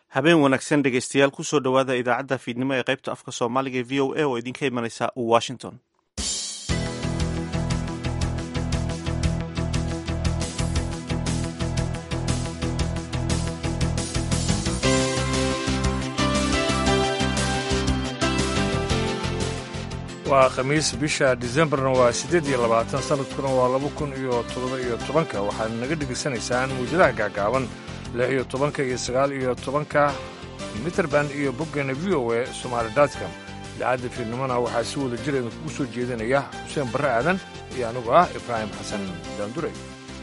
habeen wanaagsan dhegeystayaal kusoo dhowaada idaacadda fiidnimo ee qaybta afka soomaaliga ee v o a oo idinka imanaysa washington waa khamiis bisha disembarna waa siddeed iyo labaatan sanadkuna waa laba kun iyo toddoba iyo tobanka waxaad naga dhegaysanaysaan muwjadaha gaagaaban lix iyo tobanka iyo sagaal iyo tobanka mitrband iyo boggeena v o a somaali dotcom idaacadda fiidnimona waxaa si wada jir idinkugu soo jeedinaya xuseen barre aadan iyo anigu ah ibraahim xasan daandure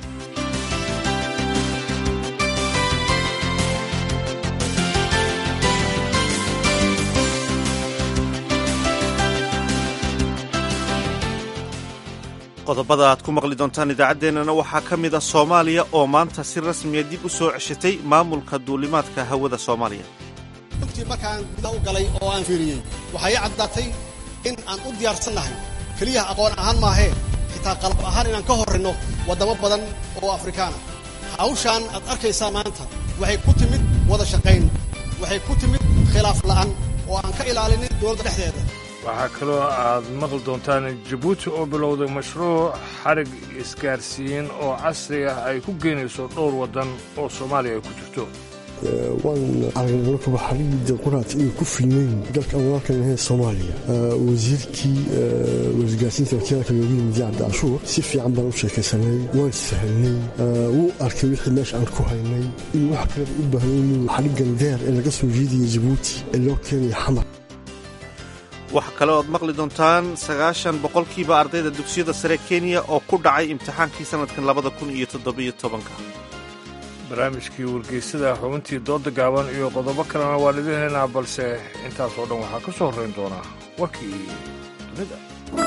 qodobada aad ku maqli doontaan idaacaddeenana waxaa ka mid a soomaaliya oo maanta si rasmiya dib u soo ceshatay maamulka duulimaadka hawada soomaaliya runtii markaan gudaha u galay oo aan fiiriyey waxaa ii caddaatay in aan u diyaarsannahay keliya aqoon ahaan maahee xitaa qalab ahaan inaan ka horrinno waddamo badan oo afrikaana hawshaan aad arkaysaa maanta waxay ku timid wada shaqayn waxay ku timid khilaaf la'an oo aan ka ilaalinin dowladda dhexdeeda waxaa kaloo aad maqli doontaan jabuuti oo bilowday mashruuc xarig isgaarsiin oo casri ah ay ku geynayso dhowr waddan oo soomaaliya ay ku jirto waan aragnay markaba xarigii quraat inay ku filnayn dalkan walaalkan ahayn soomaaliya wasiirkii wasgaarsiinta wakiilka loogu yimid cabdi cashuur si fiican baan u sheekaysanay waan sahalnay wuu arkay wixii meesha aan ku haynay in wax kaleba u baahnay inuu xariggan deer ee laga soo jiidaya jabuuti ee loo keenaya xamar waxaa kale oad maqli doontaan sagaashan boqolkiiba ardayda dugsiyada sare kenya oo ku dhacay imtixaankii sannadkan labada kun iyo toddobiyo tobanka barnaamijkii wargeysada xubintii dooda gaaban iyo qodobo kalena waan idin haynaa balse intaas oo dhan waxaa ka soo horrayn doonaa warkii dunida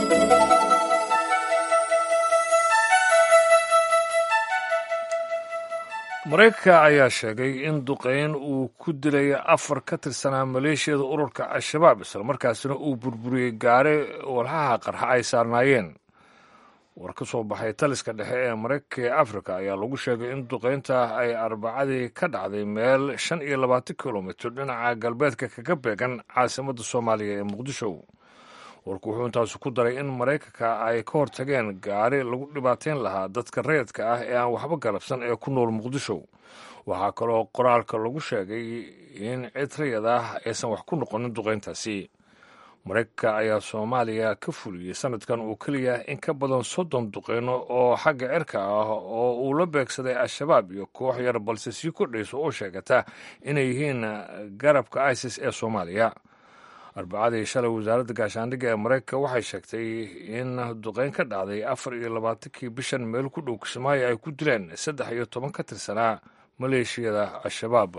maraykanka ayaa sheegay in duqayn uu ku dilay afar ka tirsanaa maleeshiyada ururka al-shabaab islamarkaasina uu burburiyey gaare walxaha qarxa ay saarnaayeen war ka soo baxay taliska dhexe ee maraykanka ee afrika ayaa lagu sheegay in duqaynta ay arbacadii ka dhacday meel shan iyo labaatan kilomitir dhinaca galbeedka kaga beegan caasimadda soomaaliya ee muqdisho warku wuxuu intaasu ku daray in maraykanka ay ka hortageen gaari lagu dhibaateyn lahaa dadka rayadka ah ee aan waxba galabsan ee ku nool muqdisho waxaa kaloo qoraalka lagu sheegay in cid rayad ah aysan wax ku noqonin duqayntaasi maraykanka ayaa soomaaliya ka fuliyey sanadkan uu keliya in ka badan soddon duqeyno oo xagga cirka ah oo uu la beegsaday al-shabaab iyo koox yar balse sii kordhaysa oo sheegata inay yihiin garabka isis ee soomaaliya arbacadii shalay wasaaradda gaashaandhigga ee maraykanka waxay sheegtay in duqeyn ka dhacday afar iyo labaatankii bishan meel ku dhow kismaayo ay ku dileen saddex iyo toban ka tirsanaa maleeshiyada al-shabaab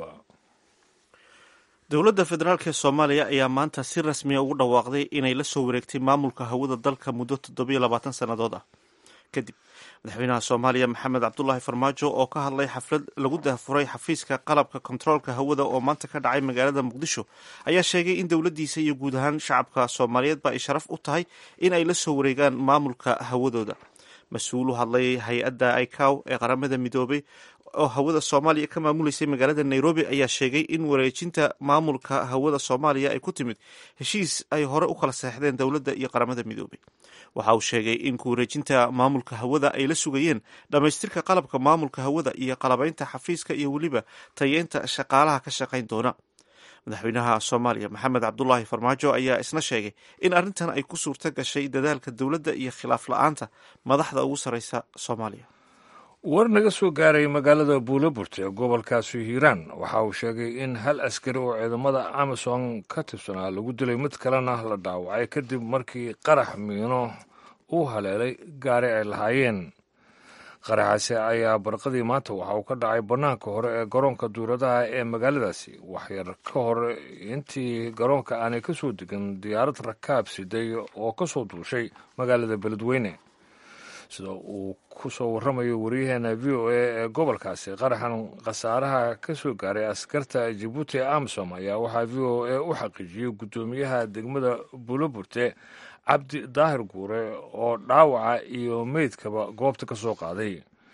dowladda federaalk ee soomaaliya ayaa maanta si rasmiya ugu dhawaaqday inay la soo wareegtay maamulka hawada dalka muddo toddobiyo labaatan sannadood ah kadib madaxweynaha soomaaliya maxamed cabdulaahi farmaajo oo ka hadlay xaflad lagu daahfuray xafiiska qalabka kontaroolka hawada oo maanta ka dhacay magaalada muqdisho ayaa sheegay in dowladdiisa iyo guud ahaan shacabka soomaaliyeedba ay sharaf u tahay in ay la soo wareegaan maamulka hawadooda mas-uul u hadlay hay-adda icow ee qaramada midoobay oo hawada soomaaliya ka maamuleysay magaalada nairobi ayaa sheegay in wareejinta maamulka hawada soomaaliya ay ku timid heshiis ay hore u kala seexdeen dowladda iyo qaramada midoobay waxa uu sheegay in ku wareejinta maamulka hawada ay la sugayeen dhammaystirka qalabka maamulka hawada iyo qalabaynta xafiiska iyo weliba tayeynta shaqaalaha ka shaqayn doona madaxweynaha soomaaliya maxamed cabdulaahi farmaajo ayaa isna sheegay in arrintan ay ku suurto gashay dadaalka dowladda iyo khilaaf la-aanta madaxda ugu sarreysa soomaaliya war naga soo gaaray magaalada buulaburte ee gobolkaasi hiiraan waxa uu sheegay in hal askari oo ciidamada amazon ka tirsanaa lagu dilay mid kalena la dhaawacay kadib markii qarax miino uu haleelay gaari ay lahaayeen qaraxaasi ayaa barqadii maanta waxa uu ka dhacay bannaanka hore ee garoonka duuradaha ee magaaladaasi waxyar ka hor intii garoonka aanay ka soo degan diyaarad rakaab siday oo ka soo duushay magaalada beledweyne sida uu ku soo warramayo waryaheena v o a ee gobolkaasi qaraxan khasaaraha ka soo gaaray askarta jabuuti ee amsom ayaa waxaa v o a u xaqiijiyey guddoomiyaha degmada buuloburte cabdi daahir guure oo dhaawaca iyo meydkaba goobta ka soo qaaday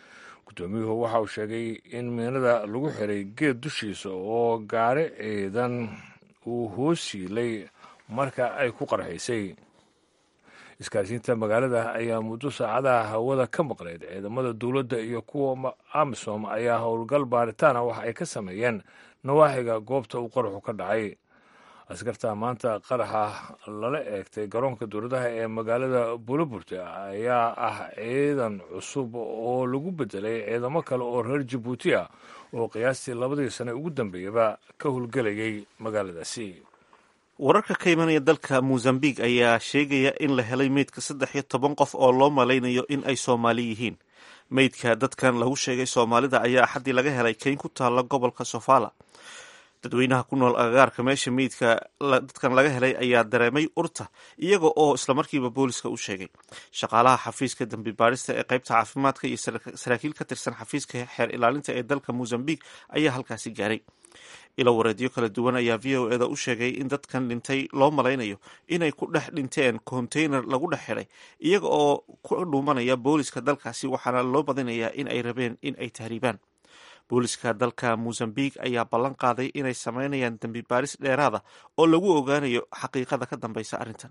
guddoomiyuhu waxa uu sheegay in miinada lagu xiray geed dushiisa oo gaari ciidan uu hoos yiilay marka ay ku qarxaysay isgaarsiinta magaalada ayaa muddo saacadaha hawada ka maqnayd ciidamada dowladda iyo kuwa amisom ayaa howlgal baaritaana waxa ay ka sameeyeen nawaaxiga goobta uu qaraxu ka dhacay askarta maanta qaraxa lala eegtay garoonka dowladaha ee magaalada buulaburte ayaa ah ciidan cusub oo lagu bedelay ciidamo kale oo reer jabuuti ah oo qiyaastii labadii sane ugu dambeeyaba ka howlgelayay magaaladaasi wararka ka imanaya dalka mozambique ayaa sheegaya in la helay meydka saddex iyo toban qof oo loo malaynayo in ay soomaali yihiin meydka dadkan lagu sheegay soomaalida ayaa axaddii laga helay keyn ku taalla gobolka sofala dadweynaha ku nool agagaarka meesha meydka dadkan laga helay ayaa dareemay urta iyaga oo islamarkiiba booliska u sheegay shaqaalaha xafiiska dambi baarista ee qaybta caafimaadka iyo saraakiil ka tirsan xafiiska xeer ilaalinta ee dalka mozambique ayaa halkaasi gaaray ilo wareedyo kala duwan ayaa v o eda u sheegay in dadkan dhintay loo malaynayo inay ku dhex dhinteen konteyner lagu dhex xidhay iyaga oo ku dhuumanaya booliska dalkaasi waxaana loo badinayaa in ay rabeen in ay tahriibaan booliska dalka mozambique ayaa ballan qaaday inay sameynayaan dembi baaris dheeraada oo lagu ogaanayo xaqiiqada ka dambeysa arrintan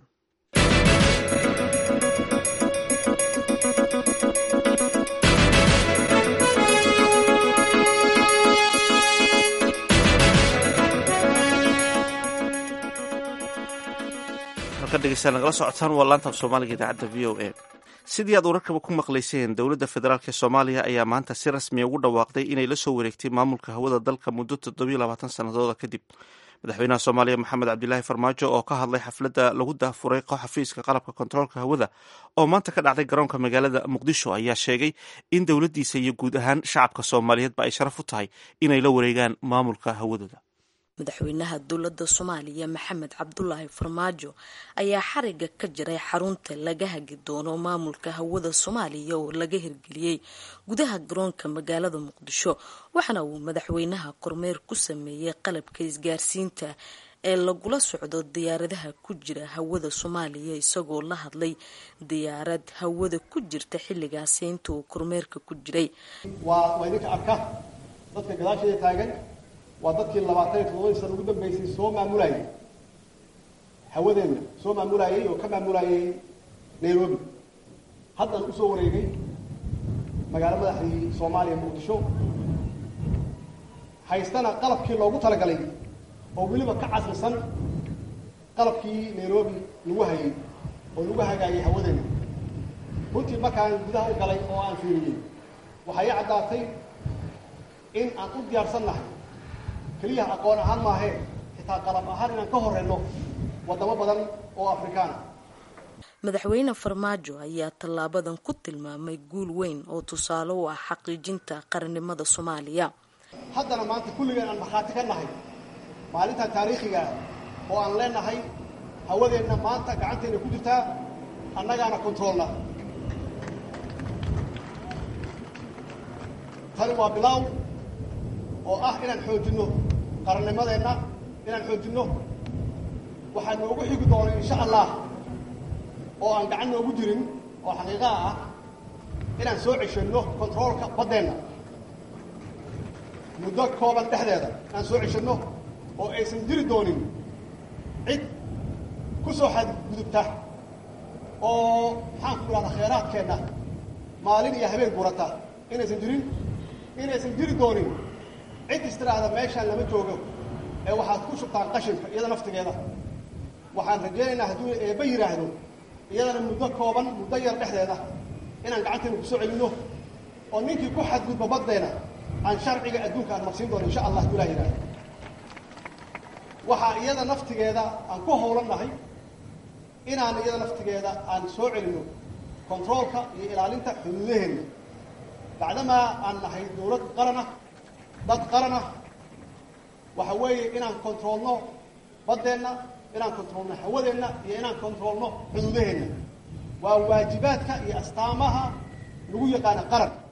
halka dhegeystayaal nagala socotaan waa laanta af soomaaliga idaacadda v o a sidii aad wararkaba ku maqlayseen dowladda federaalk ee soomaaliya ayaa maanta si rasmiya ugu dhawaaqday inay la soo wareegtay maamulka hawada dalka muddo toddobiyo labaatan sannadooda kadib madaxweynaha soomaaliya maxamed cabdilaahi farmaajo oo ka hadlay xafladda lagu daafuray xafiiska qalabka kontaroolka hawada oo maanta ka dhacday garoonka magaalada muqdisho ayaa sheegay in dowladdiisa iyo guud ahaan shacabka soomaaliyeedba ay sharaf u tahay inay la wareegaan maamulka hawadooda madaxweynaha dowladda soomaaliya maxamed cabdulaahi farmaajo ayaa xariga ka jiray xarunta laga hagi doono maamulka hawada soomaaliya oo laga hirgeliyey gudaha garoonka magaalada muqdisho waxaana uu madaxweynaha kormeer ku sameeyey qalabka isgaarsiinta ee lagula socdo diyaaradaha ku jira hawada soomaaliya isagoo la hadlay diyaarad hawada ku jirta xilligaasi inta uu kormeerka ku jiray waa idinka arka dadka gadaasheeda taagan waa dadkii labaatan iyo toddobadii sana ugu dambeysay soo maamulayay hawadeenna soo maamulayay oo ka maamulayay nairobi haddan usoo wareegay magaalo madaxdii soomaaliya muqdisho haystana qalabkii loogu talagalay oo weliba ka casrisan qalabkii nairobi lagu hayay oo lagu hagaayay hawadeenna runtii markaan gudaha u galay oo aan fiiriyey waxay i caddaatay in aan u diyaarsannahay keliyaha aqoon ahaan maahee xitaa qalab ahaan inaan ka horeyno wadamo badan oo afrikaana madaxweyne farmaajo ayaa tallaabadan ku tilmaamay guul weyn oo tusaale u ah xaqiijinta qarannimada soomaaliya haddana maanta kulligeen aan markhaati ka nahay maalintan taariikhiga ah oo aan leenahay hawadeenna maanta gacanteenna ku jirtaa annagaana kontroolna tani waa bilaaw oo ah inaan xoojinno qarannimadeenna inaan xoojinno waxaa noogu xigi doona insha allah oo aan gacan noogu jirin oo xaqiiqaha ah inaan soo ceshanno kontaroolka baddeenna muddo kooban dhexdeeda inaan soo ceshanno oo aysan jiri doonin cid ku soo xadgudubta oo maxaan ku idhahdaa khayraadkeenna maalin iyo habeen gurata inaysan jirin inaysan jiri doonin cid istiraahda meeshaan lama joogo ee waxaad ku shubtaan qashinka iyada naftigeeda waxaan rajaynaynaa hadduu eebba yidhaahdo iyadana muddo kooban muddo yar dhexdeeda inaan gacanteena kusoo celinno oo ninkii ku xadgudba baddeena aan sharciga adduunka aan marsiin doono insha allah hadduu ilah yidhahdo waxaa iyada naftigeeda aan ku howlan nahay inaan iyada naftigeeda aan soo celinno kontaroolka iyo ilaalinta xuduudaheenna bacdamaa aan nahay dowlad qaran ah dad qaran ah waxa weeye inaan kontroolno baddeenna inaan kontroolno hawadeenna iyo inaan kontroolno xuduudaheenna waa waajibaadka iyo astaamaha lagu yaqaana qaran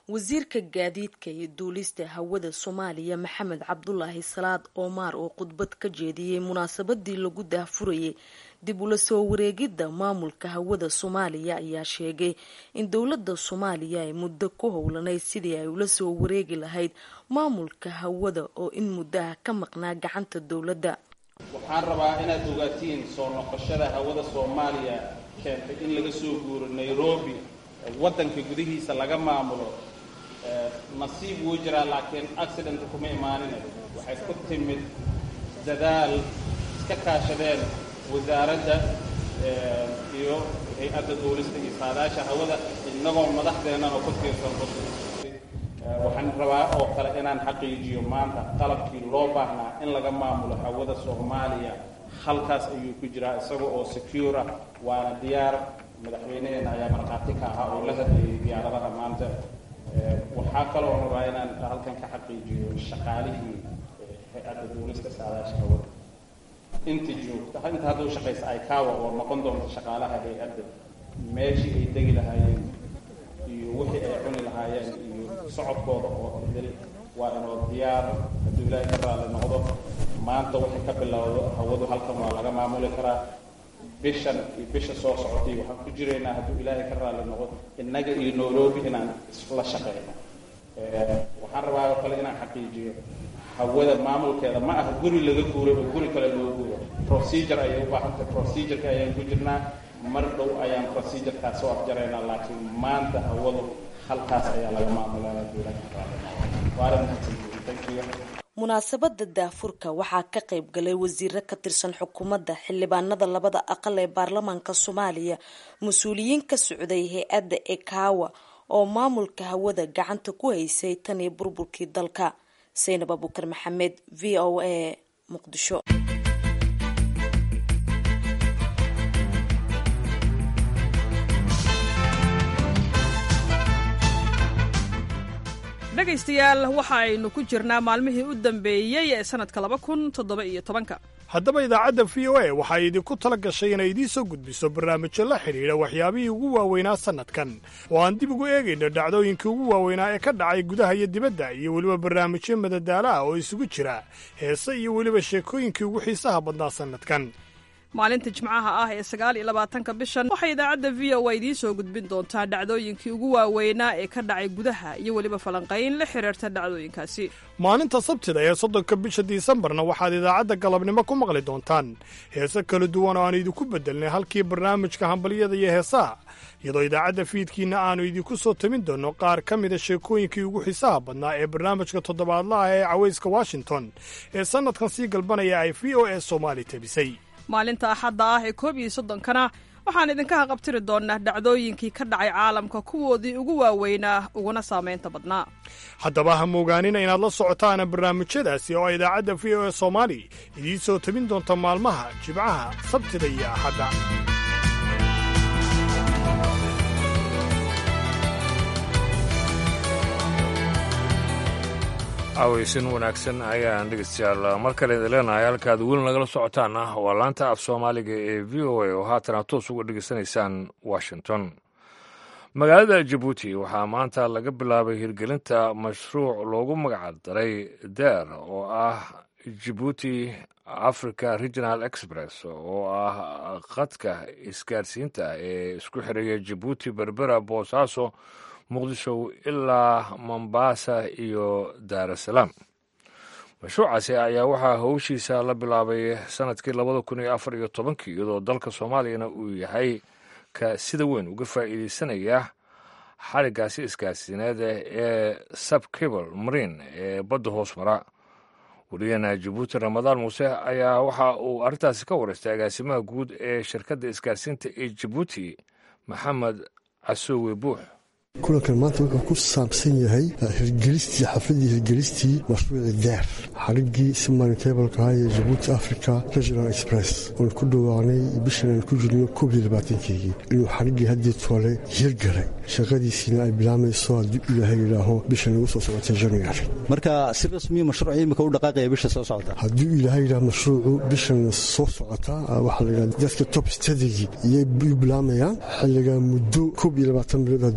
wasiirka gaadiidka iyo duulista hawada soomaaliya maxamed cabdulaahi salaad oomaar oo khudbad ka jeediyey munaasabadii lagu daahfurayay dib ula soo wareegidda maamulka hawada soomaaliya ayaa sheegay in dowladda soomaaliya ay muddo ku howlanayd sidii ay ula soo wareegi lahayd maamulka hawada oo in muddaha ka maqnaa gacanta dowladda waxaan rabaa inaad ogaatiin soo noqoshada hawada soomaaliya keentay in laga soo guuro nairobi waddanka gudihiisa laga maamulo nasiib wuu jiraa laakiin accident kuma imaanina waxay ku timid dadaal iska kaashadeen wasaaradda iyo hay-adda duulista iyo saadaasha hawada innagoo madaxdeennana ku tiirsan waxaan rabaa oo kale inaan xaqiijiyo maanta qalabkii loo baahnaa in laga maamulo hawada soomaaliya halkaas ayuu ku jiraa isaga oo secure ah waana diyaar madaxweynaheena ayaa markhaati ka ahaa oo la hadlayay diyaaradaha maanta waxaa kaloo rabaa inaan halkan ka xaqiijiyo shaqaalihii hay-adda duulista saadaasha hawada inta joogta inta hadduu shaqaysa aykawa oo noqon doonta shaqaalaha hay-adda meeshii ay degi lahaayeen iyo wixii ay cuni lahaayeen iyo socodkooda oo idil waa inoo diyaar hadduu ilaahay ka raalli noqdo maanta waxay ka bilowdo hawadu halkan waa laga maamuli karaa bishan iyo bisha soo socotay waxaan ku jiraynaa hadduu ilaahay ka raalli noqdo innaga iyo nairobi inaan isla shaqeyno waxaan rabaa oo kale inaan xaqiijiyo hawada maamulkeeda ma aha guri laga guuray oo guri kale loo guuro procedure ayay u baahantay procedureka ayaan ku jirnaa mar dhow ayaan procedurekaas soo afjaraynaa laakiin maanta hawadu halkaas ayaa laga maamulaya munaasabada daafurka waxaa ka qayb galay wasiiro ka tirsan xukuumadda xildhibaanada labada aqal ee baarlamaanka soomaaliya mas-uuliyiin ka socday hay-adda ekawa oo maamulka hawada gacanta ku haysay tan iyo burburkii dalka saynab abukar maxamed v o a muqdisho dhegaystayaal waxa aynu ku jirnaa maalmihii u dambeeyey ee sannadka laba kun toddoba iyo tobanka haddaba idaacadda v o a waxay idinku tala gashay inay idiin soo gudbiso barnaamijyo la xidhiidha waxyaabihii ugu waaweynaa sannadkan oo aan dib ugu eegayno dhacdooyinkii ugu waaweynaa ee ka dhacay gudaha iyo dibadda iyo weliba barnaamijyo madadaala ah oo isugu jira heese iyo weliba sheekooyinkii ugu xiisaha badnaa sannadkan maalinta jimcaha ah ee sagaal iyo labaatanka bishan waxay idaacadda v o a idiin soo gudbin doontaa dhacdooyinkii ugu waaweynaa ee ka dhacay gudaha iyo weliba falanqayn la xiriirta dhacdooyinkaasi maalinta sabtida ee soddonka bisha disembarna waxaad idaacadda galabnimo ku maqli doontaan heese kala duwan oo aan idinku beddelnay halkii barnaamijka hambalyada iyo heesaha iyadoo idaacadda fiidkiinna aannu idinku soo tamin doonno qaar ka mida sheekooyinkii ugu xiisaha badnaa ee barnaamijka toddobaadlaha ee cawayska washington ee sannadkan sii galbanaya ay v o a soomaali tabisay maalinta axadda ah ee koob iyo soddonkana waxaan idinka haqabtiri doonnaa dhacdooyinkii ka dhacay caalamka kuwoodii ugu waaweynaa uguna saamaynta badnaa haddaba ha moogaanina inaad la socotaana barnaamijyadaasi oo idaacadda v o a soomaali idiin soo tabin doonta maalmaha jibcaha sabtida iyo axadda aweysin wanaagsan ayaan dhegeystayaal mar kale idin leenahay halkaad weli nagala socotaan ah waa laanta af soomaaliga ee v o a oo haatan aad toos uga dhegeysanaysaan washington magaalada jabuuti waxaa maanta laga bilaabay hirgelinta mashruuc loogu magac daray der oo ah jabuuti africa regional express oo ah khadka isgaarsiinta ee isku xiraya jabuuti berbera boosaaso muqdisho ilaa mombasa iyo daarasalaam mashruucaasi ayaa waxaa howshiisa la bilaabay sanadkii labada kun iyo afar iyo tobankii iyadoo dalka soomaaliyana uu yahay ka sida weyn uga faa'iideysanaya xarigaasi isgaarsiineed ee subcable marine ee badda hoos mara wariyana jabuuti ramadaan muuse ayaa waxa uu arrintaasi ka wareystay agaasimaha guud ee shirkadda isgaarsiinta ee jabuuti maxamed casoowe buux kulankan maanta wuxuu ku saabsan yahay hirgelistii xafladii hirgelistii mashruuci deer xarigii simanitablka ahaa ee jabuuti africa regional express oon ku dhawaaqnay bishan aan ku jirno koob iyo labaatankeygii inuu xarigii haddii toole hirgalay shaqadiisiina ay bilaamayso hadduu ilaahay yidhaaho bishan lagu soo socotay january marka si rasmiya mashruucii imika u dhaqaaqaya bisha soo socota hadduu ilaahay yidhaah mashruucu bishan soo socota waxaa la yidhaha dadka top stadigi iyay bilaamayaan xilligaa muddo koob iyo labaatan bilood hadduu ilahay yidhaha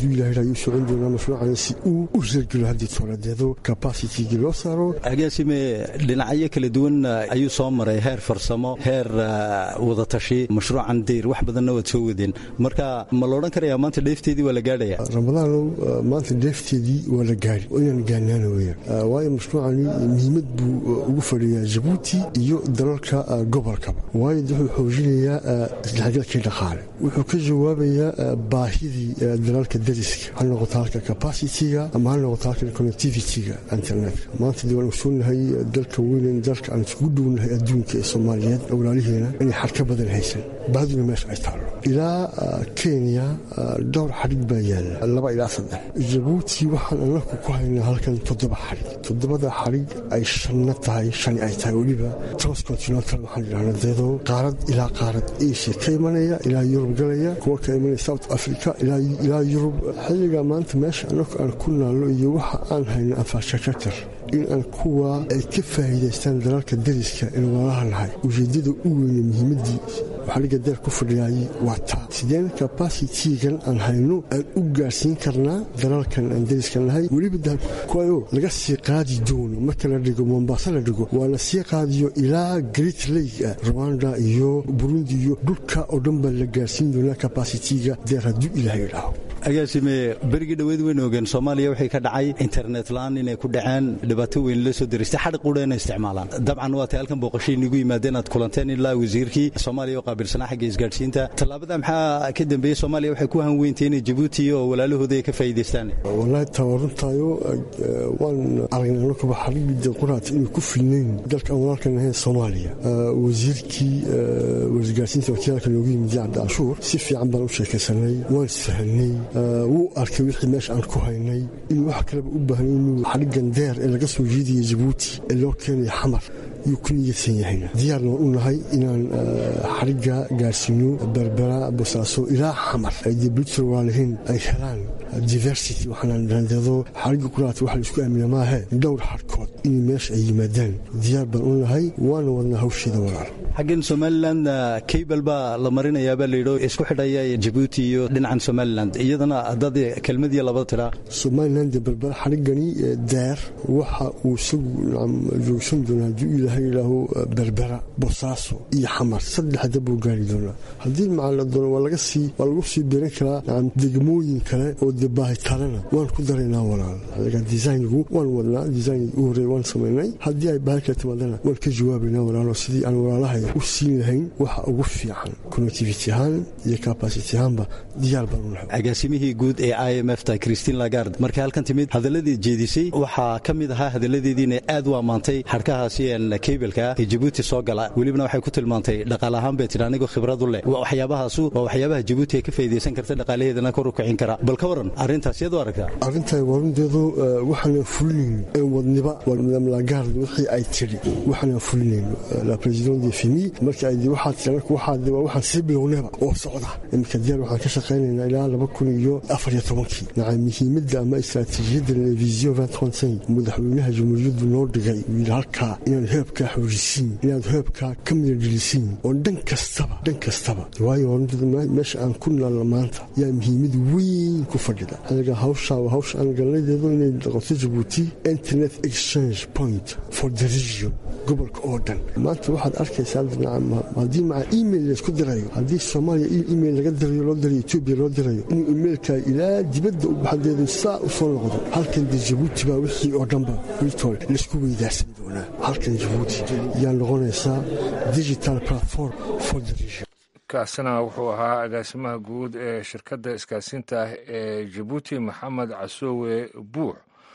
ayuu socon doonaa mashruucana si uu u reergelo haddii tooladeedo capacitygii loo saaro agaasime dhinacyo kala duwan ayuu soo maray heer farsamo heer wadatashi mashruucan dayr wax badanna waad soo wadeen marka ma loodhan karayaa maanta dheefteedii waa la gaadhaya ramadaanow maanta dheefteedii waa la gaari oo inaan gaanaana weyaan waayo mashruucani muhiimad buu ugu fadhiyaa jabuuti iyo dalalka gobolkaba waayo wuxuu xoojinayaa isdhexgalkii dhaqaale wuxuu ka jawaabayaa baahidii dalalka dariska ha noqoto halka capacitiga ama ha noqoto halka connectivityga internetka maanta dee waan ogsoonnahay dalka weynen dalka aan isugu dhownahay adduunka ee soomaaliyeed walaaliheena inay xad ka badan haysan baahiduna meesha ay taallo ilaa kenya dhowr xadhig baa yaalla laba ilaa saddex jabuuti waxaan anaku ku haynaa halkan toddoba xadhig toddobada xadhig ay shanna tahay shani ay tahay weliba transcontinental waxaan idhahnaa deedoo qaarad ilaa qaarad asia ka imanaya ilaa yurub galaya kuwa ka imanaya south africa ilaa yurub xilliga maanta meesha anaku aan ku naallo iyo waxa aan hayno anfashakatar in aan kuwa ay ka faa'iidaystaan dalalka dariska in walaalaha nahay ujeeddada u weyne muhiimaddii xadhigga deer ku fadhiyaayey waa taa sideen capacitigan aan hayno aan u gaarsiin karnaa dalalkan aan dariska nahay weliba kuwayo laga sii qaadi doono marka la dhigo mombasa la dhigo waa la sii qaadiyo ilaa great lake rwanda iyo burundi iyo dhulka oo dhan baa la gaarsiin doonaa capacitiga deer hadduu ilaahay idhaaho agaasime berigii dhoweed weyn ogeen soomaaliya waxay ka dhacay internet la-aan inay ku dhaceen dhibaato weyn la soo diristay xadhi quudha inay isticmaalaan dabcan waa tay halkan booqashay inigu yimaadeen aad kulanteen ilaa wasiirkii soomaaliya oo qaabilsanaa xagga isgaadhsiinta tallaabada maxaa ka dambeeyey soomaaliya waxay ku hanweyntay inay jabuuti oo walaalahooda ay ka faa'iidaystaan wallaahi tawarruntaayo waan aragnay anakuba xadhigii quraat inay ku filnayn dalka aan walaalkan ahayn soomaaliya wasiirkii wasgaadhsiinta wakiilka noogu yimid cabdi canshuur si fiican baan u sheekaysanay waan isfahanay wuu arkay wixii meesha aan ku haynay in wax kaleba u baahnay inuu xadhiggan deer ee laga soo jeedaya jabuuti ee loo keenaya xamar yuu ku niyadsan yahayna diyaarna waan u nahay inaan xadhigga gaarsiino berbera bosaaso ilaa xamar ay dee britain walaalihiin ay helaan diversity waxaanaan dhaandeedo xadhigga kulaata waxa la isku aamina maahe dhowr xadhkood inay meesha ay yimaadaan diyaar baan u nahay waana wadnaa hawsheeda walaal xaggan somalilan cable baa la marinayaabaa layidho isku xidhaya jabuuti iyo dhinacan somalilan iyadana haddaad kelmadiyo laba tiraa somalilan dee berbera xadhiggani deer waxa uu isagu joogsan doonaa hadduu ilaahay yidhaaho berbera bosaaso iyo xamar saddexda buu gaari doonaa haddii macaa la doono waa laga sii waa lagu sii birin karaa nacam degmooyin kale oo dee baahitalena waan ku daraynaa walaal adiga designigu waan wadnaa design u horreey waan samaynay haddii ay baahi kale timaadana waan ka jawaabaynaa walaalo sidii aan walaalahay u siin lahayn waxa ugu fiican connectivity ahaan iyo capacity ahaanba diyaar baan u nahay agaasimihii guud ee i m f ta christine lagard markay halkan timid hadaladii jeedisay waxaa ka mid ahaa hadaladeediina aad u ammaantay xadhkahaasi kaybelka ee jabuuti soo gala welibana waxay ku tilmaantay dhaqaale ahaan bay tidhi anigoo khibrad u leh waxyaabahaasu waa waxyaabaha jabuuti ay ka faa'iidaysan karta dhaqaalaheedana kor u kicin kara bal ka waran arrintaas iyad u aragtaa arrintan warunteedu waxaana fulinayn ee wadniba madam lagard wixii ay tidhi waxaana fulinayn la president de fimi marka ay waxaad tiranka waxaad waa waxaan sii bilownaba oo socda iminka diyaar waxaan ka shaqaynaynaa ilaa laba kun iyo afar iyo tobankii naca muhiimadda ama istaraatiijiyadda vision madaxweynaha jamhuuriyaddu noo dhigay uu yidhi halkaa inaan heebkaa xoojisiin inaad heebkaa ka midadhelisiin oo dhan kastaba dhan kastaba waayo meesha aan ku naalno maanta yaa muhiimad weyn ku fadhida aniga hawshaa waa hawsha aan galnadeedu inay noqoto jabuuti internet exchange point for the region gobolka oo dhan maanta waxaad arkaysaa haddii maca email laysku dirayo haddii soomaaliya email laga dirayo loo dirayo etoobiya loo dirayo inuu emailka ilaa dibadda u baxadeedu saa u soo noqdo halkan dee jabuuti baa wixii oo dhanba wiltol laysku weydaarsan doonaa halkan jabuuti yaa noqonaysaa digital platform for the region kaasina wuxuu ahaa agaasimaha guud ee shirkadda isgaasiinta ah ee jabuuti maxamed casoowe buux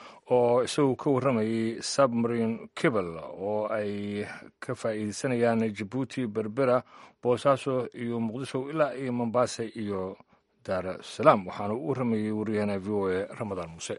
oo isagu ka warramayay submarine cable oo ay ka faa'iideysanayaan jabuuti berbera boosaaso iyo muqdisho ilaa iyo mombasa iyo daarusalaam waxaana u warramayay waryaheena v o a ramadaan muuse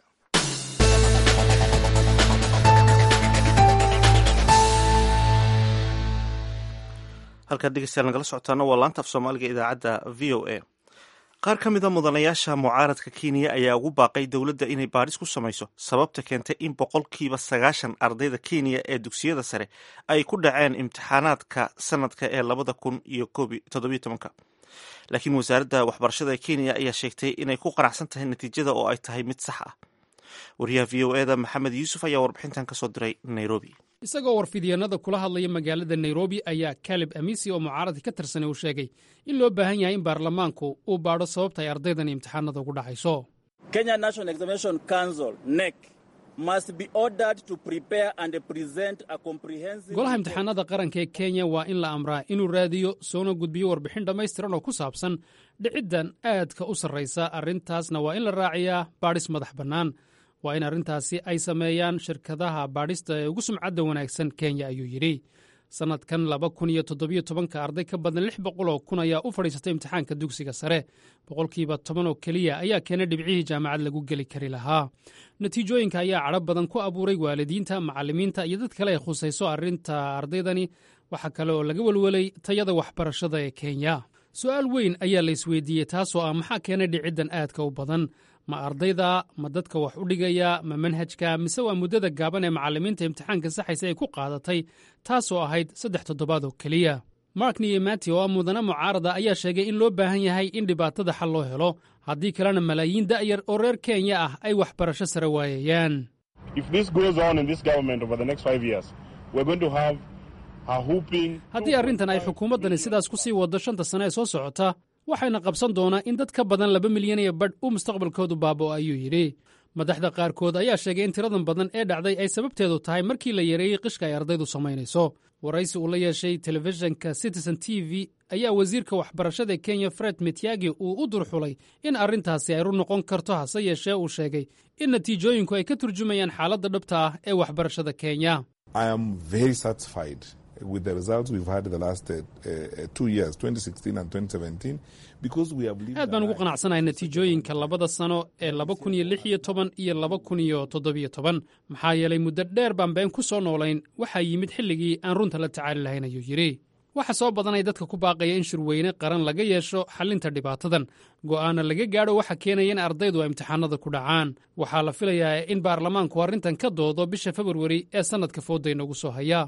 halkaad dhegeystayaal nagala socotaana waa laanta af soomaaliga idaacadda v o a qaar ka mida mudanayaasha mucaaradka kenya ayaa ugu baaqay dowladda inay baadhis ku samayso sababta keentay in boqolkiiba sagaashan ardayda kenya ee dugsiyada sare ay ku dhaceen imtixaanaadka sanadka ee labada kun iyo toddobiyo tobanka laakiin wasaaradda waxbarashada ee kenya ayaa sheegtay inay ku qanacsan tahay natiijada oo ay tahay mid sax ah wariyaha v o eda maxamed yuusuf ayaa warbixintan kasoo diray nairobi isagoo warfidyeennada kula hadlaya magaalada nairobi ayaa kalib amisi oo mucaaradka ka tirsanay uu sheegay in loo baahan yahay in baarlamaanku uu baadho sababta ay ardaydan imtixaanada ugu dhacayso golaha imtixaanada qaranka ee kenya waa in la amraa inuu raadiyo soona gudbiyo warbixin dhammaystiran oo ku saabsan dhiciddan aadka u sarraysa arrintaasna waa in la raaciyaa baadhis madax bannaan waa in arrintaasi ay sameeyaan shirkadaha baadhista ee ugu sumcadda wanaagsan kenya ayuu yidhi sannadkan laba kun iyo toddobiyo tobanka arday ka badan lix boqol oo kun ayaa u fadhiisatay imtixaanka dugsiga sare boqolkiiba toban oo keliya ayaa keenay dhibcihii jaamacad lagu geli kari lahaa natiijooyinka ayaa cadho badan ku abuuray waalidiinta macallimiinta iyo dad kale ay khusayso arrinta ardaydani waxaa kale oo laga welwelay tayada waxbarashada ee kenya su'aal weyn ayaa la isweydiiyey taasoo ah maxaa keenay dhiciddan aadka u badan ma ardayda ma dadka wax u dhigaya ma manhajka mise waa muddada gaaban ee macallimiinta imtixaanka saxaysa ay ku qaadatay taasoo ahayd saddex toddobaad oo keliya mark niyemati oo ah mudane mucaarada ayaa sheegay in loo baahan yahay in dhibaatada xal loo helo haddii kalena malaayiin da'yar oo reer kenya ah ay waxbarasho sare waayayaan haddii arrintan ay xukuumaddani sidaas ku sii waddo shanta sane ee soo socota waxayna qabsan doonaa in dad ka badan laba milyan iyo badh uu mustaqbalkoodu baaba'o ayuu yidhi madaxda qaarkood ayaa sheegay in tiradan badan ee dhacday ay sababteedu tahay markii la yareeyey qishka ay ardaydu samaynayso waraysi uu la yeeshay telefishinka citizen t v ayaa wasiirka waxbarashada ee kenya fred mityagi uu u durxulay in arrintaasi ay run noqon karto hase yeeshee uu sheegay in natiijooyinku ay ka turjumayaan xaaladda dhabta ah ee waxbarashada kenya aad baan ugu qanacsanahay natiijooyinka labada sano ee laba kun iyo lix iyo toban iyo laba kun iyo toddobiyo toban maxaa yeelay muddo dheer baan been ku soo noolayn waxaa yimid xilligii aan runta la tacaali lahayn ayuu yidhi waxa soo badanay dadka ku baaqaya in shirweyne qaran laga yeesho xallinta dhibaatadan go'aana laga gaadho waxa keenaya in ardaydu ay imtixaanada ku dhacaan waxaa la filayaa in baarlamaanku arrintan ka doodo bisha februari ee sannadka fooda inoogu soo haya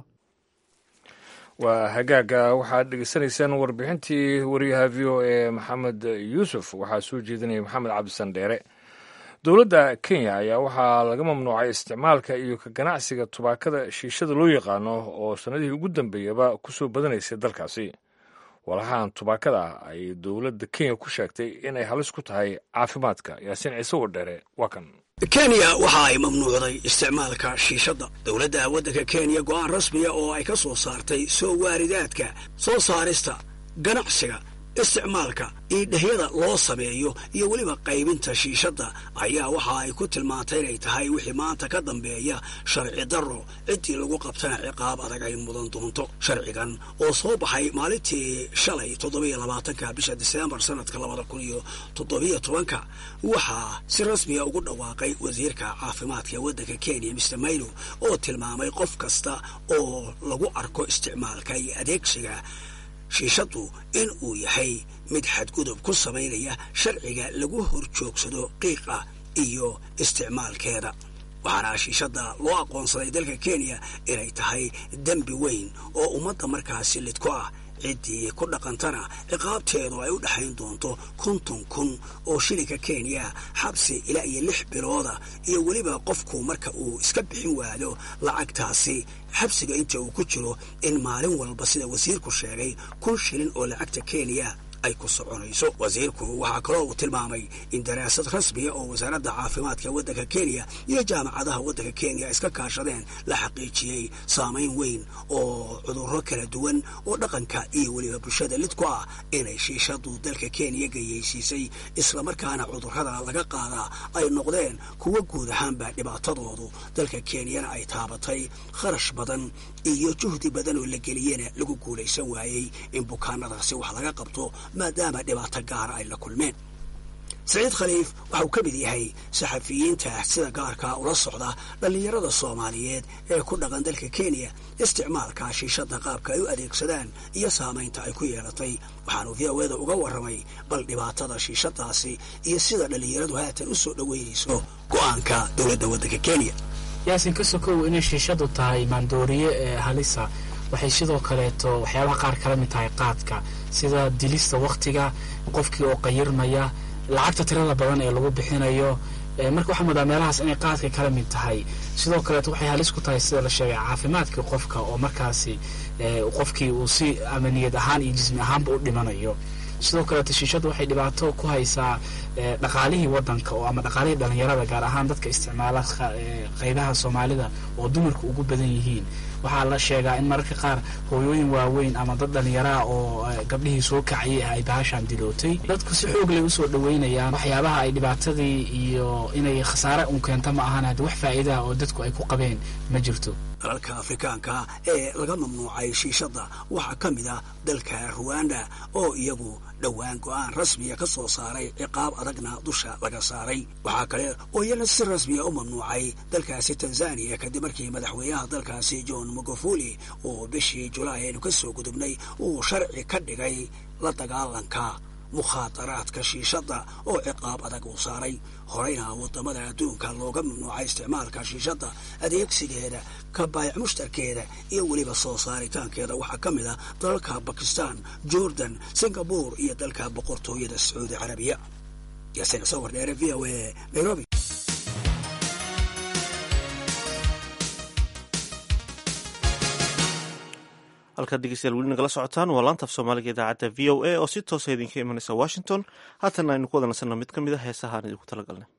waa hagaaga waxaad dhegeysanaysaan warbixintii wariyaha v o e maxamed yuusuf waxaa soo jeedinaya maxamed cabdisan dheere dowladda kenya ayaa waxaa laga mamnuucay isticmaalka iyo ka ganacsiga tubaakada shiishada loo yaqaano oo sannadihii ugu dambeeyaba ku soo badanaysay dalkaasi walaxahan tubaakada ay dowladda kenya ku sheegtay inay halis ku tahay caafimaadka yaasiin ciise wadheere waa kan kenya waxa ay mamnuucday isticmaalka shiishadda dowladda waddanka kenya go'aan rasmiya oo ay ka soo saartay soo waaridaadka soo saarista ganacsiga isticmaalka iidhahyada loo sameeyo iyo weliba qaybinta shiishadda ayaa waxa ay ku tilmaantay inay tahay wixii maanta ka dambeeya sharci darro ciddii lagu qabtana ciqaab adag ay mudan doonto sharcigan oo soo baxay maalintii shalay toddobiyo labaatanka bisha diseembar sanadka labada kun iyo toddobiyo tobanka waxaa si rasmiya ugu dhawaaqay wasiirka caafimaadka ee waddanka kenya mister maylo oo tilmaamay qof kasta oo lagu arko isticmaalka iyo adeegsiga shiishaddu in uu yahay mid xadgudub ku samaynaya sharciga lagu horjoogsado qiiqa iyo isticmaalkeeda waxaana shiishadda loo aqoonsaday dalka kenya inay tahay dembi weyn oo ummadda markaasi lidku ah ciddii ku dhaqantana ciqaabteedu ay u dhexayn doonto konton kun oo shilinka kenya xabsi ilaa iyo lix bilooda iyo weliba qofku marka uu iska bixin waado lacagtaasi xabsiga inta uu ku jiro in maalin walba sida wasiirku sheegay kun shilin oo lacagta kenya ay ku soconayso wasiirku waxaa kaloo uu tilmaamay in daraasad rasmiya oo wasaaradda caafimaadka waddanka kenya iyo jaamacadaha waddanka kenya iska kaashadeen la xaqiijiyey saamayn weyn oo cudurro kala duwan oo dhaqanka iyo weliba bulshada lid ku ah inay shiishadu dalka kenya gayeysiisay islamarkaana cudurrada laga qaadaa ay noqdeen kuwa guud ahaanba dhibaatadoodu dalka kenyana ay taabatay kharash badan iyo juhdi badan oo la geliyena lagu guulaysan waayey in bukaanadaasi wax laga qabto maadaama dhibaato gaara ay la kulmeen saciid khaliif waxa uu ka mid yahay saxafiyiinta sida gaarkaa ula socda dhallinyarada soomaaliyeed ee ku dhaqan dalka kenya isticmaalka shiishadda qaabka ay u adeegsadaan iyo saamaynta ay ku yeelatay waxaanu v o eda uga warramay bal dhibaatada shiishadaasi iyo sida dhallinyaradu haatan u soo dhoweynayso go'aanka dowladda waddanka kenya yaasin ka sokow inay shiishadu tahay maandooriye ee halisa waxay sidoo kaleeto waxyaabaha qaar kala mid tahay qaadka sida dilista waktiga qofkii oo qayirmaya lacagta tirada badan ee lagu bixinayo marka waxaa moodaa meelahaas inay qaadka kala mid tahay sidoo kaleeto waxay halis ku tahay sida la sheegay caafimaadkii qofka oo markaasi qofkii uu si amaniyad ahaan iyo jismi ahaanba u dhimanayo sidoo kaleeto shiishadu waxay dhibaato ku haysaa dhaqaalihii wadanka oo ama dhaqaalihii dhalinyarada gaar ahaan dadka isticmaala qeybaha soomaalida oo dumarku ugu badan yihiin waxaa la sheegaa in mararka qaar hooyooyin waaweyn ama dad dhallinyaraha oo gabdhihii soo kacayay ah ay bahashaan dilootay dadku si xoog lay usoo dhaweynayaan waxyaabaha ay dhibaatadii iyo inay khasaare un keento ma ahan haddi wax faa'iidaha oo dadku ay ku qabeen ma jirto dalalka afrikaanka ee laga mamnuucay shiishadda waxaa ka mid ah dalka ruwanda oo iyagu dhowaan go-aan rasmiya ka soo saaray ciqaab adagna dusha laga saaray waxaa kale oo iyana si rasmiya u mamnuucay dalkaasi tanzaniya kadib markii madaxweynaha dalkaasi john magufuli oo bishii julaay aynu ka soo gudubnay uu sharci ka dhigay la dagaalanka mukhaadaraadka shiishadda oo ciqaab adag uu saaray horeyna wadamada adduunka looga mamnuucay isticmaalka shiishadda adeegsigeeda ka baayac mushtarkeeda iyo weliba soo saaritaankeeda waxaa ka mid ah dalalka bakistan jordan singabore iyo dalka boqortooyada sacuudi carabiya yaasina sawir dheere v o a nairobi halkaad dhegeystayaal weli nagala socotaan waa laanta af soomaaliga idaacadda v o a oo si toosa idinka imanaysa washington haatana aynu ku wada nasanno mid ka mid a heesahaan idinku talagalnay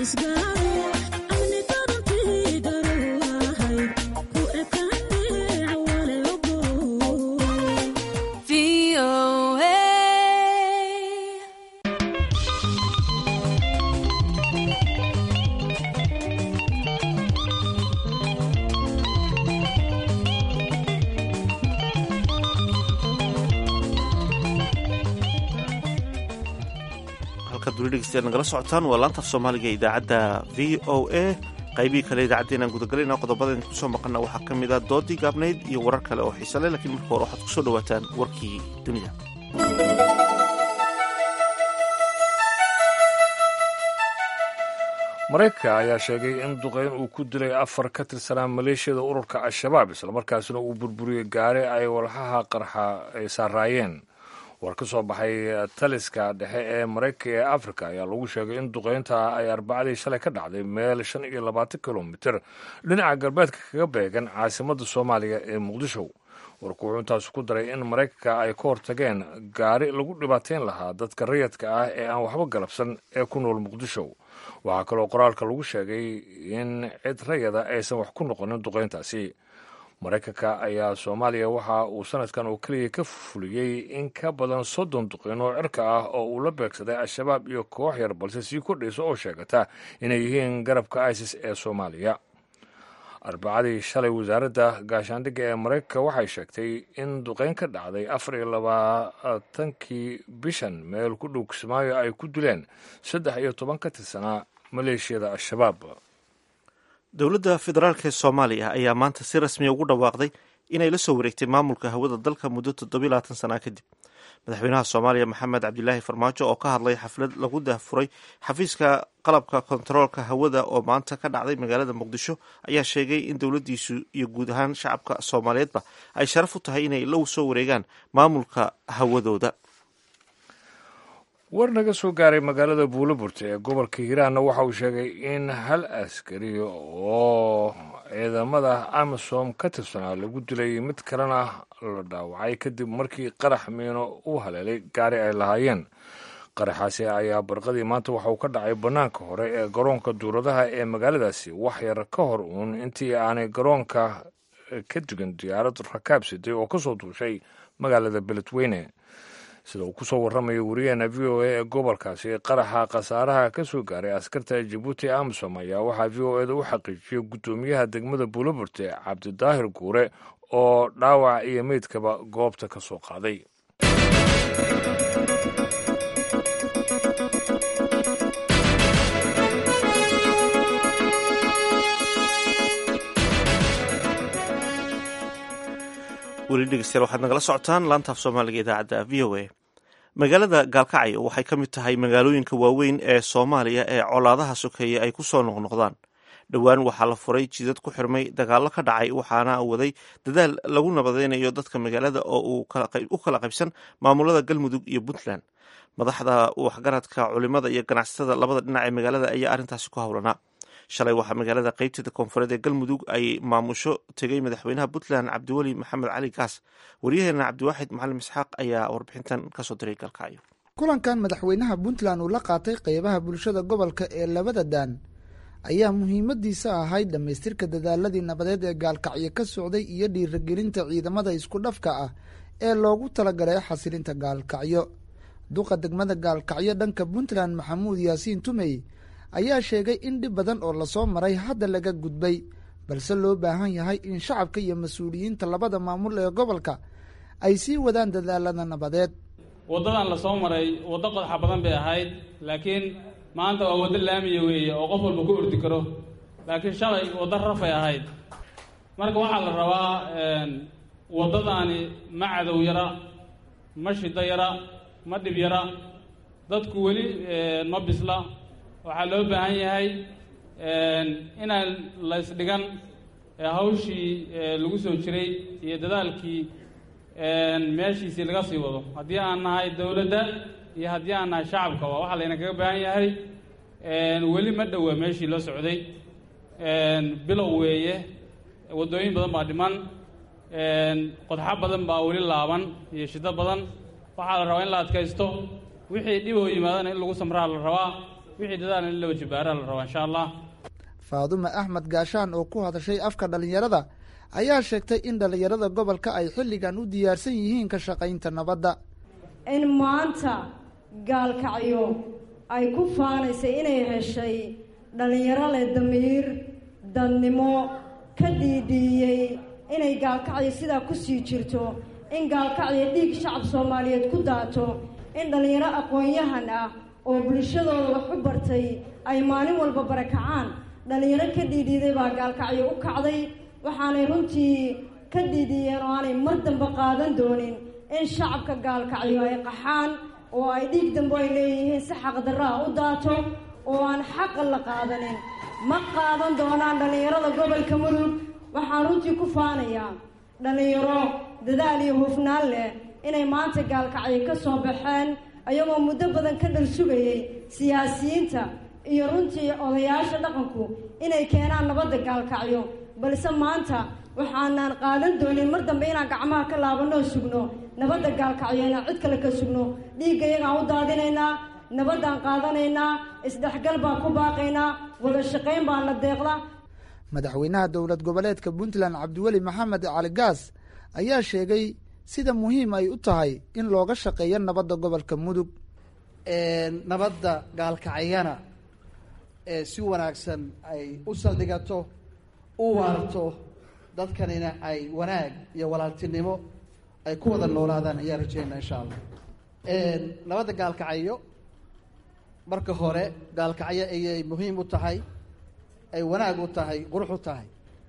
nagala socotaan waa laanta af soomaaliga ee idaacadda v o a qaybihii kale idaacaddeenaan gudagalayna qodobada idinku soo maqana waxaa ka mid ah doodii gaabnayd iyo warar kale oo xiise leh lakiin marka hore waxaad ku soo dhowaataan warkii dunida maraykanka ayaa sheegay in duqeyn uu ku dilay afar ka tirsanaa maleeshiyada ururka al-shabaab islamarkaasina uu burburiyey gaari ay walxaha qarxa ay saaraayeen war ka soo baxay taliska dhexe ee maraykanka ee afrika ayaa lagu sheegay in duqeynta ay arbacadii shalay ka dhacday meel shan iyo labaatan kilomitir dhinaca galbeedka kaga beegan caasimadda soomaaliya ee muqdisho warku wuxuu intaas ku daray in maraykanka ay ka hortageen gaari lagu dhibaateyn lahaa dadka rayadka ah ee aan waxba galabsan ee ku nool muqdisho waxaa kaloo qoraalka lagu sheegay in cid rayada aysan wax ku noqonin duqeyntaasi maraykanka ayaa soomaaliya waxa uu sanadkan oo keliya ka fuliyey in ka badan soddon duqeyn oo cirka ah oo uu la beegsaday al-shabaab iyo koox yar balse sii kordhaysa oo sheegata inay yihiin garabka isis ee soomaaliya arbacadii shalay wasaaradda gaashaandhigga ee maraykanka waxay sheegtay in duqeyn ka dhacday afar iyo labaatankii bishan meel ku dhow kismaayo ay ku dileen saddex iyo toban ka tirsanaa maleeshiyada al-shabaab dowladda federaalk ee soomaaliya ayaa maanta si rasmiya ugu dhawaaqday inay la soo wareegtay maamulka hawada dalka muddo toddobiyo labaatan sanaa kadib madaxweynaha soomaaliya maxamed cabdilaahi farmaajo oo ka hadlay xaflad lagu daahfuray xafiiska qalabka kontaroolka hawada oo maanta ka dhacday magaalada muqdisho ayaa sheegay in dowladdiisu iyo guud ahaan shacabka soomaaliyeedba ay sharaf u tahay inay la soo wareegaan maamulka hawadooda war naga soo gaaray magaalada buulaburta ee gobolka hiiraanna waxa uu sheegay in hal askari oo ciidamada amisom ka tirsanaa lagu dilay mid kalena la dhaawacay kadib markii qarax miino u haleelay gaari ay lahaayeen qaraxaasi ayaa barqadii maanta waxa uu ka dhacay bannaanka hore ee garoonka duuradaha ee magaaladaasi wax yar ka hor uun intii aanay garoonka ka dugan diyaarad rakaab siday oo ka soo duushay magaalada beledweyne sida uu ku soo warramayo wariyaheena v o a ee gobolkaasi qaraxa khasaaraha ka soo gaaray askarta jabuuti amisom ayaa waxaa v o eda u xaqiijiyey guddoomiyaha degmada buulaburte cabdidaahir guure oo dhaawac iyo meydkaba goobta ka soo qaaday weli dhegeystayaal waxaad nagala socotaan laantaaf soomaaliga idaacadda v o a magaalada gaalkacyo waxay ka mid tahay magaalooyinka waaweyn ee soomaaliya ee colaadaha sokeeye ay ku soo noqnoqdaan dhowaan waxaa la furay jidad ku xirmay dagaallo ka dhacay waxaana waday dadaal lagu nabadeynayo dadka magaalada oo u kala qaybsan maamulada galmudug iyo puntland madaxda waxgaradka culimada iyo ganacsatada labada dhinac ee magaalada ayaa arrintaasi ku howlanaa shalay waxaa magaalada qeybteeda koonfureed ee galmudug ay maamusho tegay madaxweynaha puntland cabdiweli maxamed cali gaas waryaheena cabdiwaaxid macalim isxaaq ayaa warbixintan kasoo diray galkacyo kulankan madaxweynaha puntland uu la qaatay qeybaha bulshada gobolka ee labada daan ayaa muhiimadiisa ahayd dhammaystirka dadaaladii nabadeed ee gaalkacyo ka socday iyo dhiiragelinta ciidamada isku dhafka ah ee loogu talagalay xasilinta gaalkacyo duqa degmada gaalkacyo dhanka puntland maxamuud yaasiin tumey ayaa sheegay in dhib badan oo lasoo maray hadda laga gudbay balse loo baahan yahay in shacabka iyo mas-uuliyiinta labada maamul ee gobolka ay sii wadaan dadaalada nabadeed waddadan lasoo maray waddo qodaxa badan bay ahayd laakiin maanta waa waddo laamiya weeye oo qof walba ku ordi karo laakiin shalay waddo rafay ahayd marka waxaa la rabaa waddadaani ma cadow yara ma shiddo yara ma dhib yara dadku weli ma bisla waxaa loo baahan yahay inaan la ysdhigan hawshii lagu soo jiray iyo dadaalkii meeshiisii laga sii wado haddii aan nahay dowladda iyo haddii aan nahay shacabkaba waxaa layna kaga baahan yahay weli ma dhowa meeshii loo socday bilow weeye waddooyin badan baa dhiman qodxo badan baa weli laaban iyo shiddo badan waxaa la rabaa in la adkaysto wixii dhib oo yimaadana in lagu samraa la rabaa wixii dadaalna in la wajibaaraa la rabaa insha allah faadume axmed gaashaan oo ku hadashay afka dhallinyarada ayaa sheegtay in dhallinyarada gobolka ay xilligan u diyaarsan yihiin ka shaqaynta nabadda in maanta gaalkacyo ay ku faanaysay inay heshay dhallinyaro leh damiir dadnimo ka dhiidhiiyey inay gaalkacyo sidaa ku sii jirto in gaalkacyo dhiig shacab soomaaliyeed ku daato in dhallinyaro aqoon-yahan ah oo bulshadooda wax u bartay ay maalin walba barakacaan dhallinyaro ka dhiidhiiday baa gaalkacyo u kacday waxaanay runtii ka dhiidhiiyeen oo aanay mar dambe qaadan doonin in shacabka gaalkacyo ay qaxaan oo ay dhiig dambe ay leeyihiin si xaqdarraa u daato oo aan xaqa la qaadanin ma qaadan doonaan dhallinyarada gobolka mudug waxaan runtii ku faanayaa dhallinyaro dadaal iyo hufnaan leh inay maanta gaalkacyo ka soo baxeen ayagoo muddo badan ka dhal sugayey siyaasiyiinta iyo runtii odayaasha dhaqanku inay keenaan nabadda gaalkacyo balse maanta waxaanaan qaadan doonin mar dambe inaan gacmaha ka laabanoo sugno nabadda gaalkacyo inaan cid kale ka sugno dhiigga iyagaan u daadinaynaa nabaddaan qaadanaynaa isdhexgal baan ku baaqaynaa wada shaqayn baana deeqda madaxweynaha dowlad goboleedka puntland cabdiweli maxamed cali gaas ayaa sheegay sida muhiim ay u tahay in looga shaqeeyo nabadda gobolka mudug nabadda gaalkacyana ee si wanaagsan ay u saldhigato u waarto dadkanina ay wanaag iyo walaaltinimo ay ku wada noolaadaan ayaan rajeynaa insha allah nabadda gaalkacyo marka hore gaalkacyo ayay muhiim u tahay ay wanaag u tahay qurux u tahay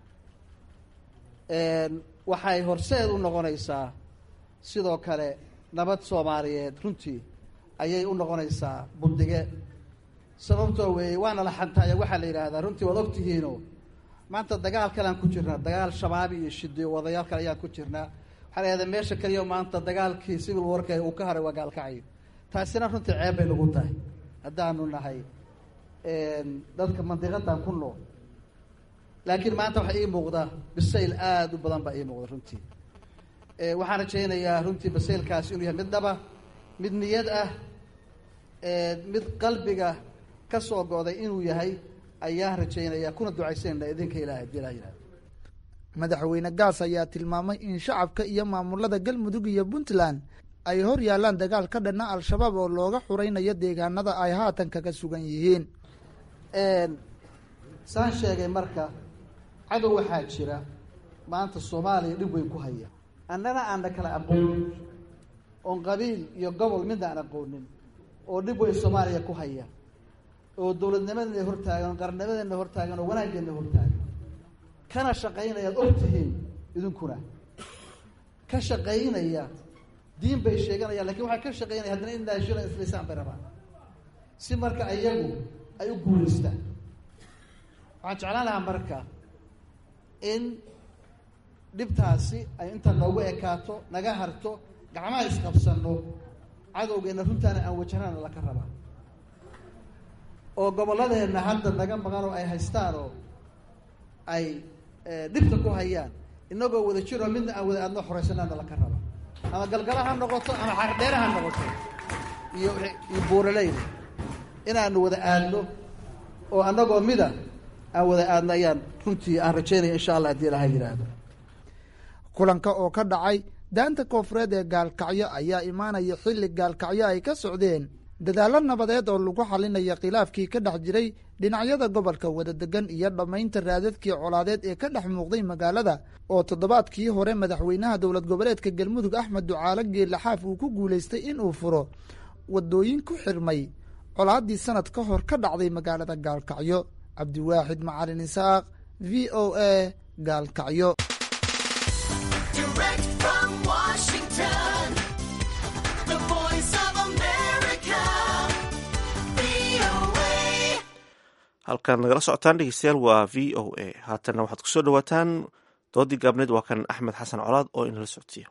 waxay horseed u noqonaysaa sidoo kale nabad soomaaliyeed runtii ayay u noqonaysaa bundige sababtoo weeye waana la xantaya waxaa la yidhaahdaa runtii waad ogtihiino maanta dagaal kalean ku jirnaa dagaal shabaabi iyo shidiyo wadayaal kale ayaan ku jirnaa waxaa la yidhahdaa meesha keliya maanta dagaalkii civil warka uu ka haray waa gaalkacyo taasina runtii ceeb bay nagu tahay haddaanu nahay dadka mandiqadan ku nool laakiin maanta waxaa ii muuqda bisayl aada u badan baa ii muuqda runtii waxaan rajaynayaa runtii basaylkaasi inuu yahay mid dhaba mid niyad ah mid qalbiga ka soo go'day inuu yahay ayaan rajaynaya kuna ducaysanayna idinka ilahay hadii ilaha yihahdo madaxweyne gaas ayaa tilmaamay in shacabka iyo maamulada galmudug iyo puntland ay hor yaalaan dagaal ka dhanna al-shabaab oo looga xuraynayo deegaanada ay haatan kaga sugan yihiin saan sheegay marka cadow waxaa jira maanta soomaaliya dhib weyn ku haya annana aanna kala aqoonin oon qabiil iyo gobol midna aan aqoonin oo dhib weyn soomaaliya ku haya oo dowladnimadeena hortaagan oo qarnimadeena hortaagan oo wanaaggeena hortaagan kana shaqaynayaad og tihiin idinkuna ka shaqaynaya diin bay sheeganayaan lakin waxay ka shaqaynaya haddana in naashila islaysaan bay rabaan si marka iyagu ay u guulaystaan waxaan jeclaan lahaa marka in dhibtaasi ay inta noogu ekaato naga harto gacmaha isqabsano cadowgeena runtaana aan wajahnana laka rabaa oo gobolladeenna hadda naga maqan oo ay haystaan oo ay dhibta ku hayaan inagoo wada jiroo midna aan wada aadno xoreysanaana laka raba ama galgala ha noqoto ama xardheere ha noqoto iyo iyo buuraleyda inaanu wada aadno oo anagoo mida aan wada aadno ayaan runtii aan rajaynaya insha allah haddii ilaha yidhaahdo kulanka oo ka dhacay daanta koonfureed ee gaalkacyo ayaa imaanaya xilli gaalkacyo ay ka socdeen dadaallo nabadeed oo lagu xalinaya khilaafkii ka dhex jiray dhinacyada gobolka wadadegan iyo dhammaynta raadadkii colaadeed ee ka dhex muuqday magaalada oo toddobaadkii hore madaxweynaha dowlad goboleedka galmudug axmed ducaale geelaxaaf uu ku guulaystay inuu furo wadooyin ku xirmay colaaddii sanad ka hor ka dhacday magaalada gaalkacyo cabdiwaaxid macalin isaaq v o a gaalkacyo halkaan nagala socotaan dhegeystayaal waa v o a haatanna waxaad kusoo dhawaataan doodii gaabneed waa kan axmed xasan colaad oo inala socodsiiya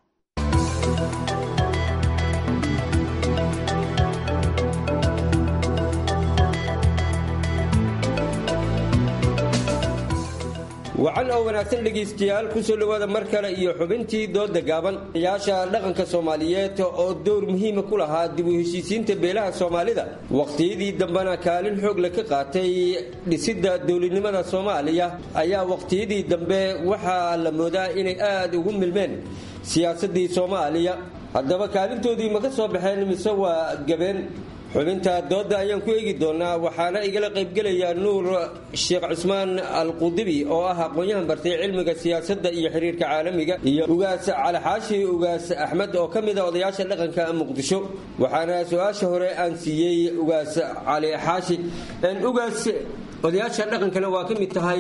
wacan oo wanaagsan dhegaystayaal kusoo dhowaada mar kale iyo xubintii dooda gaaban yaasha dhaqanka soomaaliyeed oo door muhiima ku lahaa dib u heshiisiinta beelaha soomaalida waqtiyadii dambena kaalin xoog le ka qaatay dhisidda dowladnimada soomaaliya ayaa waqtiyadii dambe waxaa la moodaa inay aad ugu milmeen siyaasadii soomaaliya haddaba kaalintoodii ma ka soo baxeen mise waa gabeen xubinta dooda ayaan ku eegi doonaa waxaana igala qaybgelaya nuur sheekh cusmaan alqudibi oo ah aqoon-yahan bartay cilmiga siyaasadda iyo xiriirka caalamiga iyo ugaas cali xaashi ugaas axmed oo ka mid a odayaasha dhaqanka muqdisho waxaana su-aasha hore aan siiyey ugaas cali xaashi ugaas odayaasha dhaqankana waa ka mid tahay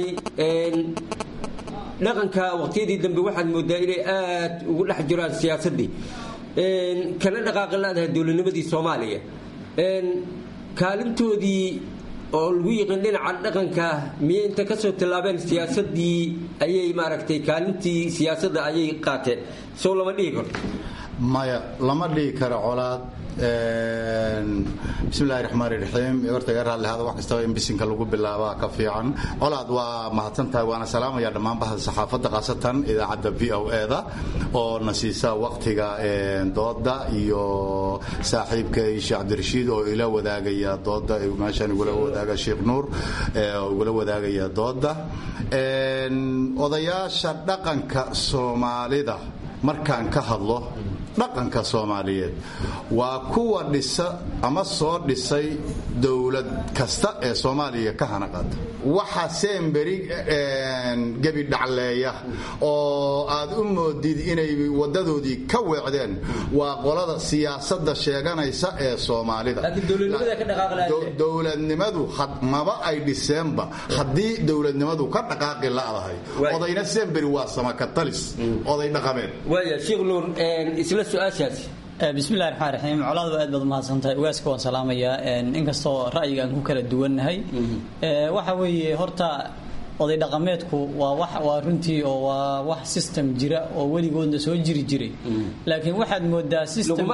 dhaqanka waqtiyadii dambe waxaad moodaa inay aad ugu dhex jiraan siyaasadii kana dhaqaaqi laadahay dowladnimadii soomaaliya kaalintoodii oo lagu yiqiin dhinaca dhaqanka miyay inta kasoo tillaabeen siyaasadii ayay maaragtay kaalintii siyaasadda ayay qaateen sow lama dhihi karo maya lama dhihi karo colaad bismillahi raxmaani raxiim horta iga raadlihada wax kastaba in bisinka lagu bilaabaa ka fiican colaad waa mahadsan tahay waana salaamaya dhammaan bahda saxaafadda khaasatan idaacadda v o e-da oo na siisa waqtiga dooda iyo saaxiibkay sheekh cabdirashiid oo ila wadaagaya dooda meeshaan igula wadaaga sheekh nuur oo igula wadaagaya dooda odayaasha dhaqanka soomaalida markaan ka hadlo dhaqanka soomaaliyeed waa kuwa dhisa ama soo dhisay dowlad kasta ee soomaaliya ka hanaqaada waxa seenberi gebi dhacleeya oo aad u moodid inay wadadoodii ka weecdeen waa qolada siyaasadda sheeganaysa ee soomaalida dowladnimadu maba ay dhiseenba haddii dowladnimadu ka dhaqaaqi la'dahay odayna seenberi waa samakatalis oday dhaqameed bismillahi raxmaan raxiim colaadu aad baad umahadsantahay ugaaska waan salaamayaa inkastoo ra'yiga aan ku kala duwannahay waxa weeye horta oday dhaqameedku waa wax waa runtii oo waa wax system jira oo weligoodna soo jiri jiray laakiin waxaad moodaa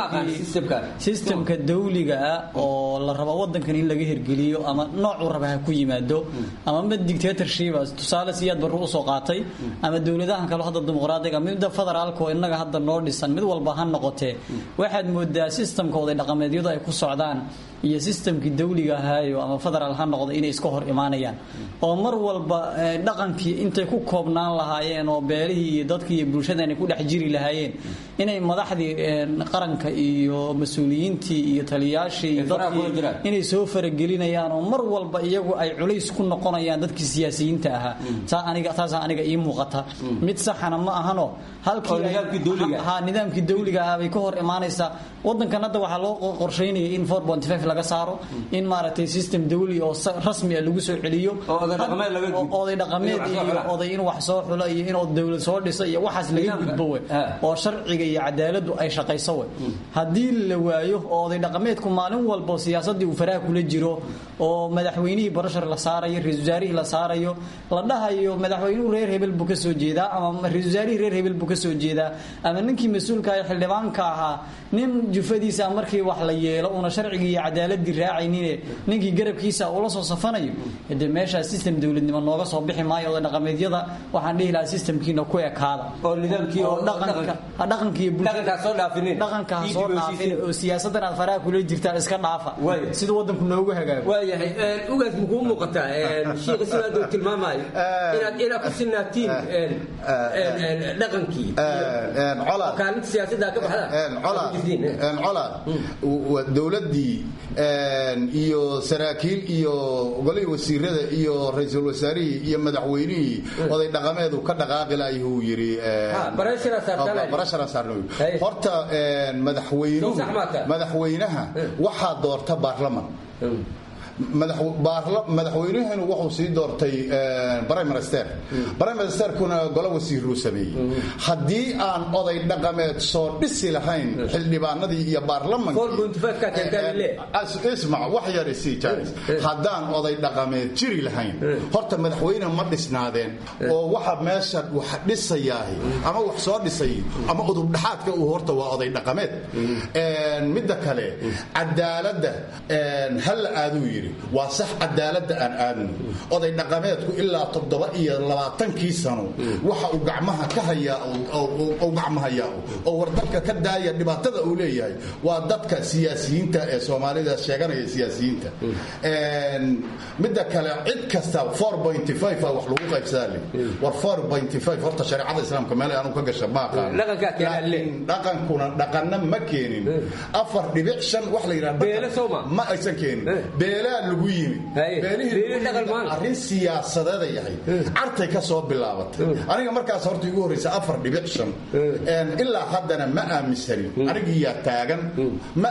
systemka dawliga ah oo la rabo wadankan in laga hirgeliyo ama noocuu raba ha ku yimaado ama mid dictatorshiba tusaale siyaad barru usoo qaatay ama dowladahan kale hadda dimuqraadiga midda federaalka oo innaga hadda noo dhisan mid walba ha noqotee waxaad moodaa systemka oday dhaqameedyadu ay ku socdaan iyo systemkii dawliga ahaayo ama federaal ha noqda inay iska hor imaanayaan oo mar walba dhaqankii intay ku koobnaan lahaayeen oo beelihii iyo dadkii iyo bulshada inay ku dhex jiri lahaayeen inay madaxdii qaranka iyo mas-uuliyiintii iyo taliyaashii iyo dadkii inay soo faragelinayaan oo mar walba iyagu ay culays ku noqonayaan dadkii siyaasiyiinta ahaa taa aniga taasaa aniga ii muuqata mid saxana ma ahano halkii ha nidaamkii dawliga ahaa bay ka hor imaanaysaa wadankan hadda waxaa loo qorsheynaya in laga saaro in maaragtay system dawli oo rasmi ah lagu soo celiyo oday dhaqameed iyo oday in wax soo xulo iyo in dawlad soo dhisa iyo waxaas laga gudbo we oo sharciga iyo cadaaladu ay shaqayso we haddii la waayo oo oday dhaqameedku maalin walba siyaasadii uu faraha kula jiro oo madaxweynihii barashar la saarayo ra-isul wasaarihii la saarayo la dhahayo madaxweynuhu reer hebel buu ka soo jeedaa ama ra-isul wasaarihii reer hebel buu ka soo jeedaa ama ninkii mas-uulka ee xildhibaanka ahaa nin jufadiisa markii wax la yeelo una sharcigii iyo cadaaladii raacaynine ninkii garabkiisa ula soo safanayo de meeshaa system dowladnimo nooga soo bixi maayo oday dhaqameedyada waxaan dhihi lahaa systemkiina ku ekaada oo nidaamkii oo dhaqanka dhaqanka iyo dhaqanka soo dhaafinin dhaqanka soo dhaafin oo siyaasadan aad faraha kula jirtaan iska dhaafa sida wadanku noogu hagaago waayahay ugaas muxuu muuqataa shiikha sidaad uu tilmaamayo inaad inaad ku sinaatiin dhaqankii kaalinta siyaasadda ka baxdaan colaad dowladdii iyo saraakiil iyo golihii wasiirada iyo ra-iisul wasaarihii iyo madaxweynihii oday dhaqameedu ka dhaqaaqi laayah uu yidhi horta madaxweynaha waxaa doorta baarlaman madaxweynahanu wuxuu sii doortay briminister briministerkuna golo wasiiruu sameeyey haddii aan oday dhaqameed soo dhisi lahayn xildhibaanadii iyo baarlamankismac wax yar isii jaaris haddaan oday dhaqameed jiri lahayn horta madaxweyne ma dhisnaadeen oo waxa meesha wax dhisayaahi ama wax soo dhisay ama udubdhaxaadka uu horta waa oday dhaqameed midda kale cadaaladda halla aaduu yidhi yidhi waa sax cadaaladda aan aadno oday dhaqameedku ilaa toddoba iyo labaatankii sano waxa uu gacmaha ka hayaa uu gacmahayaa oo war dalka ka daaya dhibaatada uu leeyahay waa dadka siyaasiyiinta ee soomaalida sheeganaya siyaasiyiinta midda kale cid kasta a wax lagu qaybsadaa war horta shareecada islaamka meel aanu ka gasha ma aqaan dhaqankuna dhaqanna ma keenin afar dhibic shan wax la yidhaha ma aysan keenin beelaa lagu yimi beelihii arrin siyaasadeeda yahay cartay ka soo bilaabatay aniga markaas horta igu horreysa afar dhibic shan ilaa haddana ma aaminsanin anigiyaa taagan ma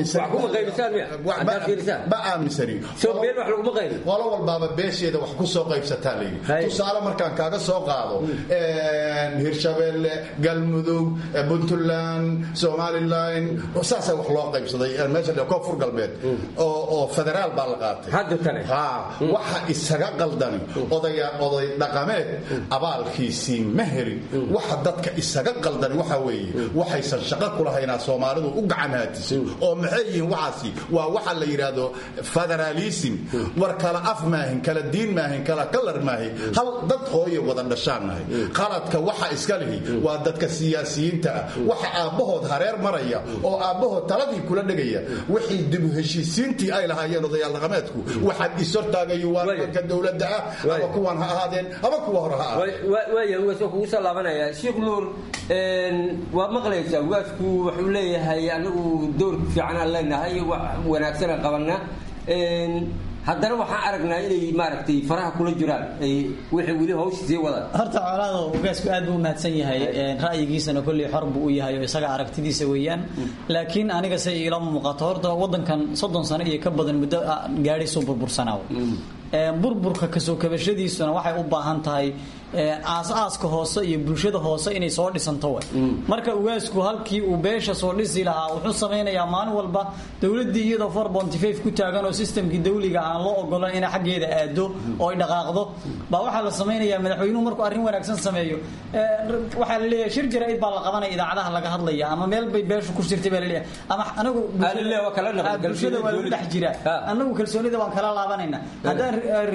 aaminsanma aaminsanin qolo walbaaba beesheeda wax ku soo qaybsataa layidhi tusaale markaan kaaga soo qaado hirshabeelle galmudug puntland somalilan saasa wax loo qaybsaday meesha koonfur galbeed oo federaal baa la qaatay waxa isaga qaldani oday dhaqameed abaalkiisii ma helin waxa dadka isaga qaldani waxa weeye waxaysan shaqo kulahaynaa soomaalidu u gacan haatisay oo maxay yihiin waxaasi waa waxa la yidhaahdo federaalism war kala af maahin kala diin maahin kala kalar maahin hal dad hooye wada dhashaannahay qaladka waxa iska lihi waa dadka siyaasiyiinta ah waxa aabbahood hareer maraya oo aabbahood taladii kula dhegaya wixii dibu heshiisiintii ay lahaayeen odayaal dhaqameedku waxaad ishortaagayo waa nimanka dowladda ah ama kuwan ha ahaadeen ama kuwa hore ha waaya ugaasoo kugu soo laabanaya sheekh nuur waa maqlaysaa ugaasku wuxuu leeyahay anagu door fiican aan leenahay wax wanaagsanaan qabanaa haddana waxaan aragnaa inay maaragtay faraha kula jiraan wixii weli hawsha sii wadaan horta colaado ugaasku aad buu umahadsan yahay ra'yigiisana kolley xor buu u yahay oo isaga aragtidiisa weeyaan laakiin aniga se iila muuqato horta waddankan soddon sano iyo ka badan muddo gaadhaysuu burbursanaaw burburka kasoo kabashadiisuna waxay u baahan tahay aas-aaska hoose iyo bulshada hoose inay soo dhisanto wa marka ugaasku halkii uu beesha soo dhisi lahaa wuxuu samaynayaa maalin walba dowladii iyadoo for bontifaf ku taagan oo sistamkii dawliga aan loo ogolan inay xaggeeda aado oo ay dhaqaaqdo baa waxaa la samaynayaa madaxweynuhu markuu arrin wanaagsan sameeyo waxaa la leeyahay shir jaraa'id baa la qabanaya idaacadaha laga hadlaya ama meel bay beeshu ku jirtay baa la leeyahay ama anagu bulshada waa lagu dhex jiraa anagu kalsoonida waan kala laabanayna haddaan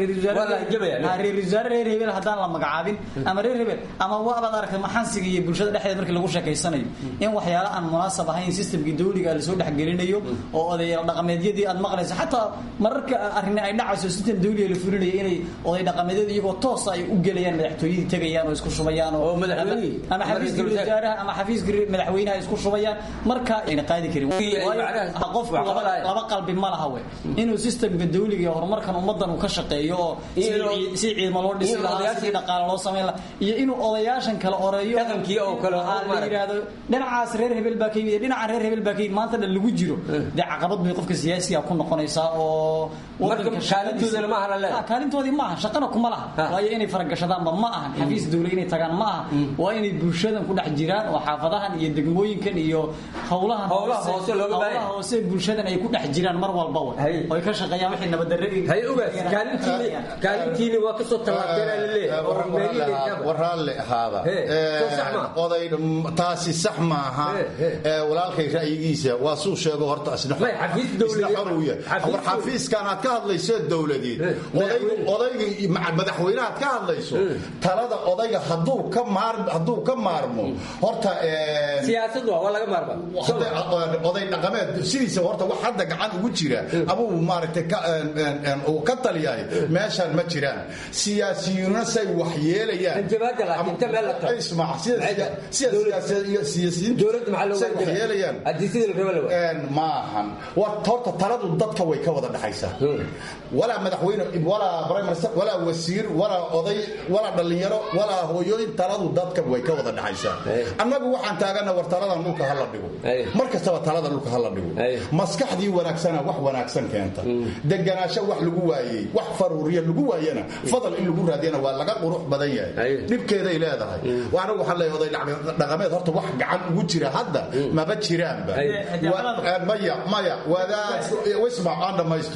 reer wasaare reer hebel haddaan la magacaabin ama reer hebel ama waabaad aragtay maxansiga iyo bulshada dhexdeeda markii lagu sheekaysanayo in waxyaala aan munaasab ahayn sistamkii dawliga lasoo dhexgelinayo oo odayaal dhaqameedyadii aad maqlaysa xataa mararka arrin ay dhacayso sistam dawliga la fulinayo inay oday dhaqameedyada iyagoo toosa ay u gelayaan madaxtooyadii tegayaan oo isku shubayaan oo ama xafiiska wasaaraha ama xafiiska madaxweynaha isku shubayaan marka ayna qaadi karin qofku laba qalbi ma laha we inuu sistamka dawliga iyo horumarkan ummadan uu ka shaqeeyo oo si ciidamo loo dhisi lahaa si dhaqaale loo samayn lahaa iyo inuu odayaashan kale oreeyo dhaqankii oo kale la yidhaahdo dhinacaas reer hebel baa ka yimid dhinaca reer hebel baa ka yimid maanta dhan lagu jiro dee caqabad bay qofka siyaasiga ku noqonaysaa oo kaalintoodana ma aha le kaalintoodii ma aha shaqana kuma laha waayo inay faragashadaanba ma ahan xafiis dawla inay tagaan ma aha waa inay bulshadan ku dhex jiraan oo xaafadahan iyo degmooyinkan iyo howlahan howlaha hoose bulshadan ay ku dhex jiraan mar walba wa oo ay ka shaqeeyaan wixii nabaddarre kaalintiini waa kasoo war raalle ahaada oday taasi sax maaha walaalkay ra'yigiisa waa suu sheego horta isna xor uu yahay war xafiiskan aad ka hadlayso dowladeed odayga madaxweyne aad ka hadlayso talada odayga hadduu ka maar hadduu ka maarmo horta siyaasad waa laga maarma oday dhaqameed sidiisa horta wax hadda gacan ugu jira abuu maaragtay uu ka taliyahay meeshaan ma jiraan siyaasiyiinuna say wax yeelayaan maahan horta taladu dadka way ka wada dhexaysaa walaa madaxweyne walaa prime minister walaa wasiir walaa oday walaa dhallinyaro walaa hooyooyin taladu dadka way ka wada dhexaysaa annagu waxaan taagana war taladan dhulka hala dhigo mar kastaba talada dhulka hala dhigo maskaxdii wanaagsana wax wanaagsan keenta deganaasho wax lagu waayey wax faruuriya lagu waayana fadal in lagu raadiyana waa laga qurux badan yahay dhibkeeday leedahay anigu waxaan leeyahay oday dhaqameed horta wax gacan ugu jira hadda maba jiraanba maya maya wadaad wisma aan dhammaysto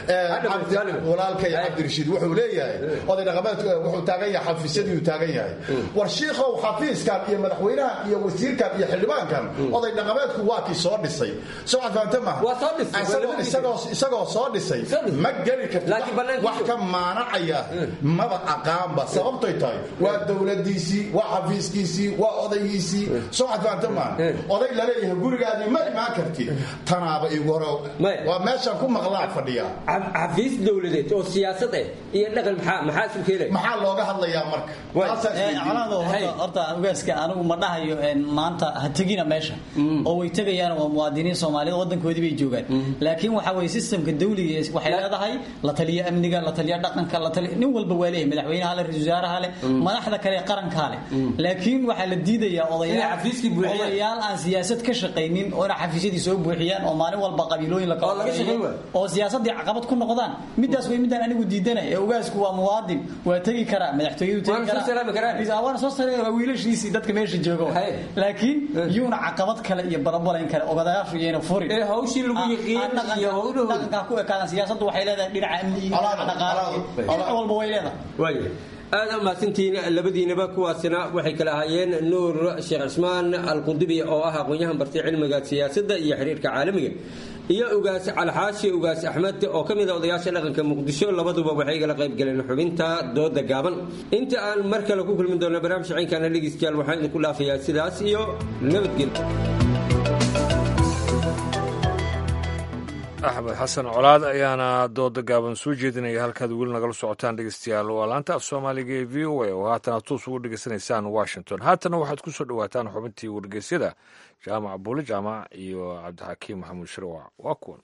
walaalkay cabdirashiid wuxuu leeyahay oday dhaqameedku wuxuu taagan yahay xafiisyadii uu taagan yahay war shiikhow xafiiskan iyo madaxweynahan iyo wasiirkan iyo xildhibaankan oday dhaqameedku waa kii soo dhisay soo cad fahamta maaha isagoo soo dhisay ma geli karti wax ka maanacaya maba aqaanba sababtoy tahay waa dowladiisii waa xafiiskiisii waa odaygiisii soo cad fahamta maaha oday laleeyahay gurigaadii ma imaan karti tanaaba igu hore waa meeshaan ku maqlaan fadhiya xafiis dowladeed oo siyaasad eh iyo dhaqan maxaa maxaa isu keenay maxaa looga hadlayaa marka colaado horta ugaaska anigu ma dhahayo maanta ha tegina meesha oo way tegayaan waa muwaadiniin soomaaliyed wadankoodii bay joogaan laakiin waxa weye sistemka dawliga waxay leedahay la taliya amniga la taliya dhaqanka la taliya nin walba waa leeyahay madaxweynaha le ra-iisul wasaaraha le madaxda kale ee qarankaa le laakiin waxaa la diidayaa odayaal aan siyaasad ka shaqaynin oo inay xafiisyadii soo buuxiyaan oo maalin walba qabiilooyin la kala oo siyaasadii caqabad ku noqdaan midaas way midaan anigu diidanay ee ogaasku waa muwaadin waa tegi karaa madaxtooyadu tegi karaa soo sare waa wiilashiisii dadka meesha jooga laakiin yuuna caqabad kale iyo barabalayn kale ogadayaashu iyayna furin ee hawshii lagu yiqiin iyo howluhu dhaqankaa ku ekaadan siyaasaddu waxay leedahay dhinaca amniga dhinaca dhaqaalaha dhinac walba way leedahay aad mahadsantihiin labadiinaba kuwaasina waxay kala ahaayeen nuur sheekh cismaan alqudubi oo ah aqoon-yahan bartay cilmiga siyaasadda iyo xiriirka caalamiga iyo ugaas calxaashi ugaas axmed oo ka mid a odayaasha dhaqanka muqdisho labaduba waxay igala qayb galeen xubinta dooda gaaban inta aan mar kale ku kulmin doona barnaamij cinkana dhegeystayaal waxaan idinku dhaafayaa sidaas iyo nabadgelyo axmed xasan colaad ayaana dooda gaaban soo jeedinaya halkaad weli nagala socotaan dhegeystayaal waa laanta af soomaaliga ee v o a oo haatan aad toos ugu dhegeysanaysaan washington haatana waxaad ku soo dhowaataan xubintii wargeysyada jaamac buule jaamac iyo cabdixakiim maxamuud shirwac waa kuwan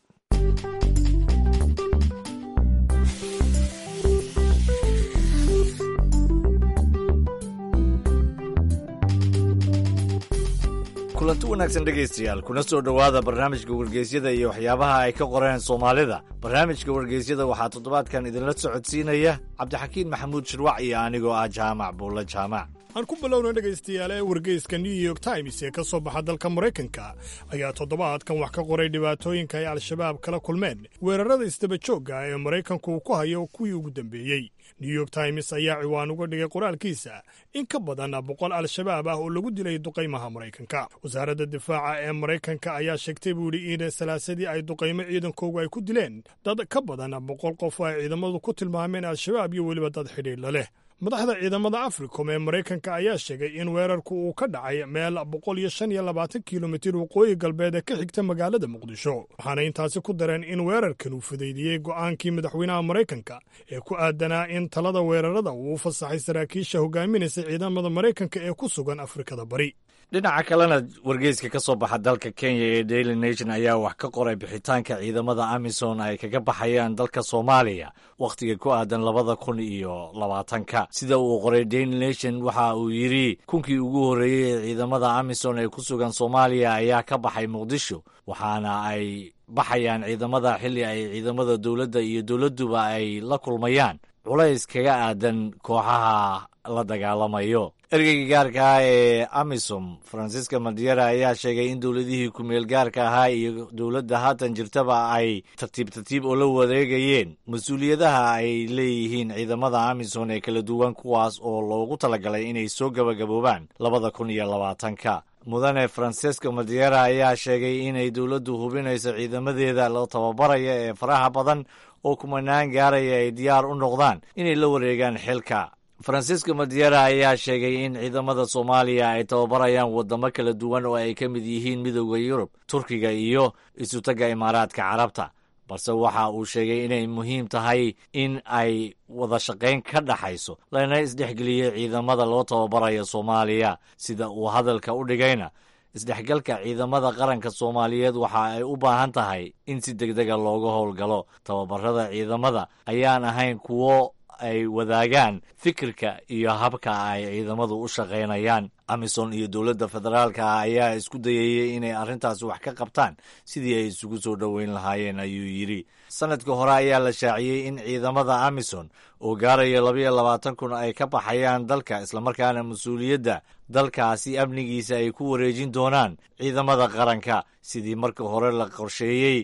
kulanti wanaagsan dhegaystayaal kuna soo dhowaada barnaamijka wargeysyada iyo waxyaabaha ay ka qoreen soomaalida barnaamijka wargeysyada waxaa toddobaadkan idinla socodsiinaya cabdixakiin maxamuud shirwac iyo anigoo ah jaamac buulle jaamac aan ku bilowna dhegaystayaal ee wargeyska new york times ee ka soo baxa dalka maraykanka ayaa toddobaadkan wax ka qoray dhibaatooyinka ay al-shabaab kala kulmeen weerarada isdaba joogga ee maraykanku uu ku hayo kuwii ugu dambeeyey new york times ayaa ciwaan uga dhigay qoraalkiisa in ka badan boqol al-shabaab ah oo lagu dilay duqaymaha maraykanka wasaaradda difaaca ee maraykanka ayaa sheegtay buu yidhi in salaasadii ay duqaymo ciidankoogu ay ku dileen dad ka badan boqol qof oo ay ciidamadu ku tilmaameen al-shabaab iyo weliba dad xidhiidla leh madaxda ciidamada africom ee maraykanka ayaa sheegay in weerarku uu ka dhacay meel boqol iyo shan iyo labaatan kilomitir waqooyi galbeed ee ka xigta magaalada muqdisho waxaana intaasi ku dareen in weerarkan uu fudaydiyey go'aankii madaxweynaha maraykanka ee ku aadanaa in talada weerarada uu u fasaxay saraakiisha hogaaminaysa ciidamada maraykanka ee ku sugan afrikada bari dhinaca kalena wargeyska ka soo baxa dalka kenya ee daily nation ayaa wax ka qoray bixitaanka ciidamada amisom ay kaga baxayaan dalka soomaaliya wakhtiga ku aadan labada kun iyo labaatanka sida uu qoray daily nation waxa uu yidhi kunkii ugu horreeyey ee ciidamada amisom ee ku sugan soomaaliya ayaa ka baxay muqdisho waxaana ay baxayaan ciidamada xilli ay ciidamada dowladda iyo dowladduba ay la kulmayaan culays kaga aadan kooxaha la dagaalamayo ergeyga gaarka ah ee amisom francisca madiera ayaa sheegay in dowladihii ku-meel gaarka ahaa iyo dowladda haatan jirtaba ay tartiib tartiib oo la wareegayeen mas-uuliyadaha ay leeyihiin ciidamada amisom ee kala duwan kuwaas oo loogu talagalay inay soo gabagaboobaan labada kun iyo labaatanka mudane francesco madiera ayaa sheegay inay dowladdu hubinayso ciidamadeeda la tababaraya ee faraha badan oo kumanaan gaaraya ay diyaar u noqdaan inay la wareegaan xilka francisco madiera ayaa sheegay in ciidamada soomaaliya ay tababarayaan waddamo kala duwan oo ay ka mid yihiin midooda yurub turkiga iyo isutagga imaaraadka carabta balse waxa uu sheegay inay muhiim tahay in ay wada shaqayn ka dhaxayso lana isdhexgeliyey ciidamada loo tababarayo soomaaliya sida uu hadalka u dhigayna isdhexgalka ciidamada qaranka soomaaliyeed waxa ay u baahan tahay in si degdega looga howlgalo tababarada ciidamada ayaan ahayn kuwo ay wadaagaan fikirka iyo habka ay ciidamadu u shaqaynayaan amisom iyo dowladda federaalka ah ayaa isku dayayey inay arrintaasi wax ka qabtaan sidii ay isugu soo dhoweyn lahaayeen ayuu yidhi sanadka hore ayaa la shaaciyey in ciidamada amisom oo gaaraya labayo labaatan kun ay ka baxayaan dalka islamarkaana mas-uuliyadda dalkaasi amnigiisa ay ku wareejin doonaan ciidamada qaranka sidii marka hore la qorsheeyey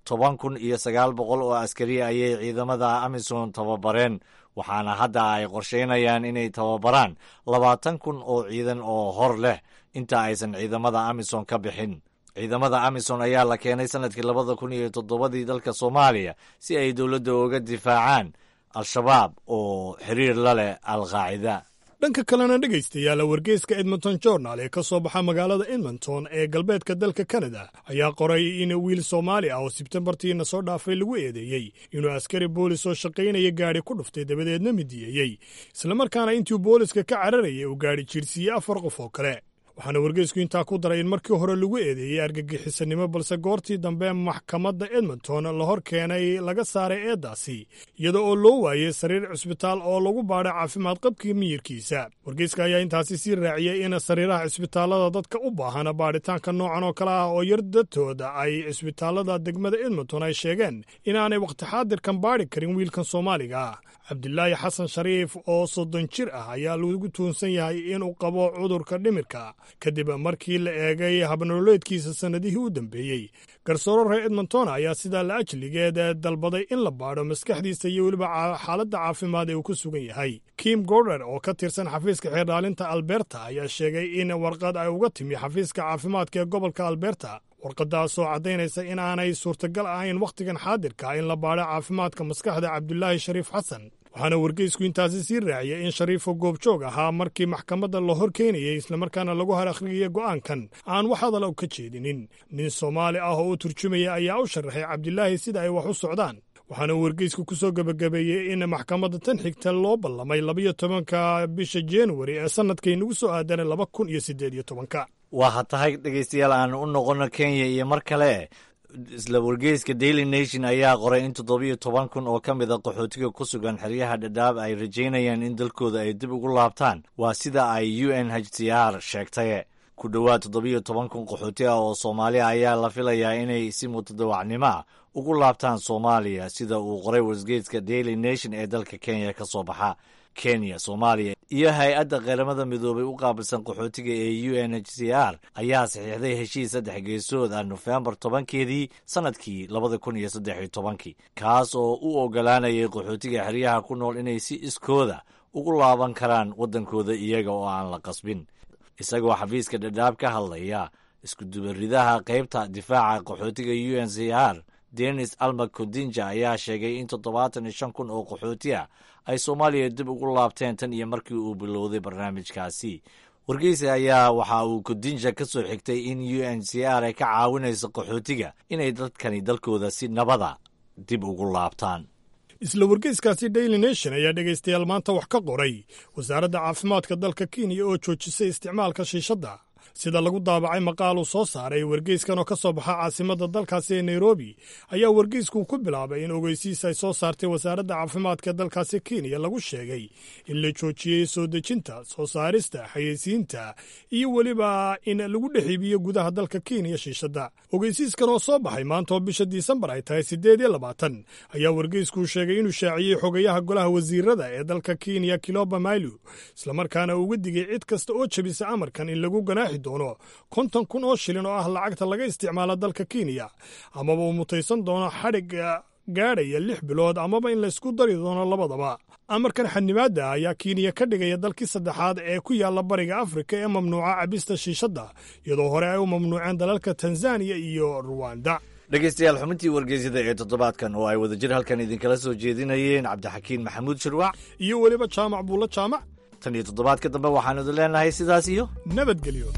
toban kun iyo sagaal boqol oo askari ayay ciidamada amisom tababareen waxaana hadda ay qorsheynayaan inay tababaraan labaatan kun oo ciidan oo hor leh inta aysan ciidamada amisom ka bixin ciidamada amisom ayaa la keenay sanadkii labada kun iyo toddobadii dalka soomaaliya si ay dowladda uga difaacaan al-shabaab oo xiriir la leh al-qaacida dhanka kalena dhegaystayaal wargeyska edmonton journal ee ka soo baxa magaalada edmonton ee galbeedka dalka kanada ayaa qoray in wiil soomaali ah oo sebtembartiina soo dhaafay lagu eedeeyey inuu askari boolis oo shaqaynaya gaadhi ku dhuftay dabadeedna midiyeeyey islamarkaana intuu booliska ka cararayay uu gaadhi jiirsiiyey afar qof oo kale waxaana wargeysku intaa ku daray in markii hore lagu eedeeyey argagixisanimo balse goortii dambe maxkamadda edmonton la hor keenay laga saaray eeddaasi iyada oo loo waayey sariir cisbitaal oo lagu baadhay caafimaad qabkii miyirkiisa wargeyska ayaa intaasi sii raaciyey in sariiraha cisbitaallada dadka u baahan baadhitaanka noocan oo kale ah oo yar dadtooda ay cisbitaallada degmada edmonton ay sheegeen inaanay wakhti xaadirkan baadhi karin wiilkan soomaaliga ah cabdilaahi xasan shariif oo soddon jir ah ayaa lagu tuunsan yahay inuu qabo cudurka dhimirka kadib markii la eegay habnololeedkiisa sannadihii u dambeeyey garsooro reer edmonton ayaa sidaa la ajligeed dalbaday in la baadho maskaxdiisa iyo weliba xaaladda caafimaad ee uu ku sugan yahay kim gorder oo ka tirsan xafiiska xeerdhaalinta alberta ayaa sheegay in warqad ay uga timi xafiiska caafimaadka ee gobolka alberta warqadaasoo caddaynaysa in aanay suurtagal ahayn wakhtigan xaadirka in la baadho caafimaadka maskaxda cabdulaahi shariif xasan waxaana wargeysku intaasi sii raaciyay in shariifo goobjoog ahaa markii maxkamadda la hor keenayey islamarkaana lagu har akhriyay go'aankan aan wax hadala ka jeedinin nin soomaali ah oo u turjumaya ayaa u sharaxay cabdilaahi sida ay wax u socdaan waxaana wargeysku ku soo gebagabeeyey in maxkamadda tan xigta loo ballamay labayo tobanka bisha januari ee sannadkay nagu soo aadanay laba kun iyo siddeed iyo tobanka waa tahay dhegaystayaal aan u noqono kenya iyo mar kale isla wargeyska daily nation ayaa qoray in toddobiyo toban kun oo ka mid a qaxootiga ku sugan xeryaha dhadhaab ay rajaynayaan in dalkooda ay dib ugu laabtaan waa sida ay u n h c r sheegtay ku dhowaad toddobiyo toban kun qaxooti ah oo soomaaliya ayaa la filayaa inay si mutadawacnimo ah ugu laabtaan soomaaliya sida uu qoray wargeyska daily nation ee dalka kenya ka soo baxa kenya soomaaliya iyo hay-adda qaramada midoobay u qaabilsan qaxootiga ee u n h c r ayaa saxiixday heshiis saddex geesood ah nofembar tobankeedii sannadkii labada kun iyo saddex iyo tobankii kaas oo u ogolaanayay qaxootiga xeryaha ku nool inay si iskooda ugu laaban karaan waddankooda iyaga oo aan la qasbin isagoo xafiiska dhadhaab ka hadlaya iskudubaridaha qaybta difaaca qaxootiga u n c r denis alma kodinja ayaa sheegay in toddobaatan iyo shan kun oo qaxooti ah ay soomaaliya dib ugu laabteen tan iyo markii uu bilowday barnaamijkaasi wargeysa ayaa waxa uu kodinja ka soo xigtay in u n c r ay ka caawinayso qaxootiga inay dadkani dalkooda si nabada dib ugu laabtaan isla wargeyskaasi daily nation ayaa dhegaystayaal maanta wax ka qoray wasaaradda caafimaadka dalka kenya oo joojisay isticmaalka shiishadda sida lagu daabacay maqaal uu soo saaray wargeyskan oo ka soo baxa caasimadda dalkaasi ee nairobi ayaa wargeysku ku bilaabay in ogeysiis ay soo saartay wasaaradda caafimaadka dalkaasi kenya lagu sheegay in la joojiyey soo dejinta soo saarista xayeysiinta iyo weliba in lagu dhex iibiyo gudaha dalka kenya shiishadda ogeysiiskan oo soo baxay maanta oo bisha disembar ay tahay siddeed iyo labaatan ayaa wargeysku sheegay inuu shaaciyey xogayaha golaha wasiirada ee dalka kenya kiloba mailu islamarkaana uga digay cid kasta oo jebisa amarkan in lagu ganaaxi doono konton kun oo shilin oo ah lacagta laga isticmaalo dalka kenya amaba uu mutaysan doono xadhigga gaadhaya lix bilood amaba in laysku dari doono labadaba amarkan xadnimaadda ayaa kenya ka dhigaya dalkii saddexaad ee ku yaalla bariga afrika ee mamnuuca cabista shiishadda iyadoo hore ay u mamnuuceen dalalka tanzaniya iyo ruwanda dhegeystayaal xubintii wargeysyada ee toddobaadkan oo ay wadajir halkan idinkala soo jeedinayeen cabdixakiin maxamuud shirwac iyo weliba jaamac buulla jaamac tan iyo toddobaadka dambe waxaanu idin leenahay sidaas iyo nabadgelyo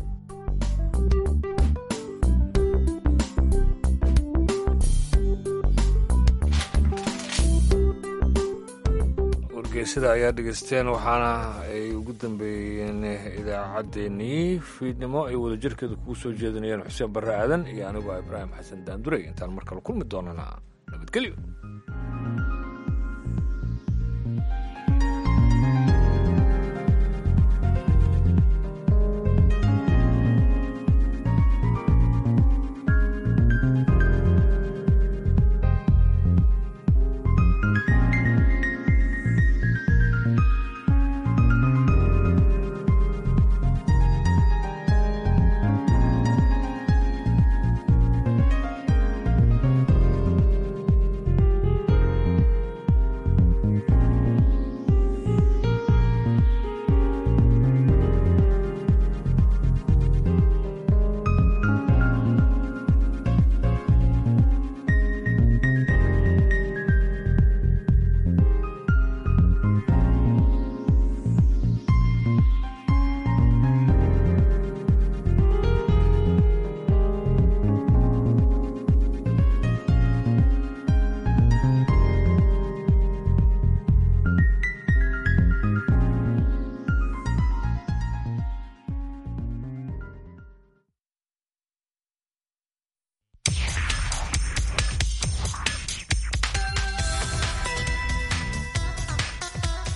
wargeysada ayaa dhegeysteen waxaana ay ugu dambeeyeen idaacaddeenii fiidnimo ay wadajirkeeda kugu soo jeedinayeen xuseen barre aadan iyo anigoo ibraahim xasan daandurey intaan mar kale kulmi doonana nabadgelyo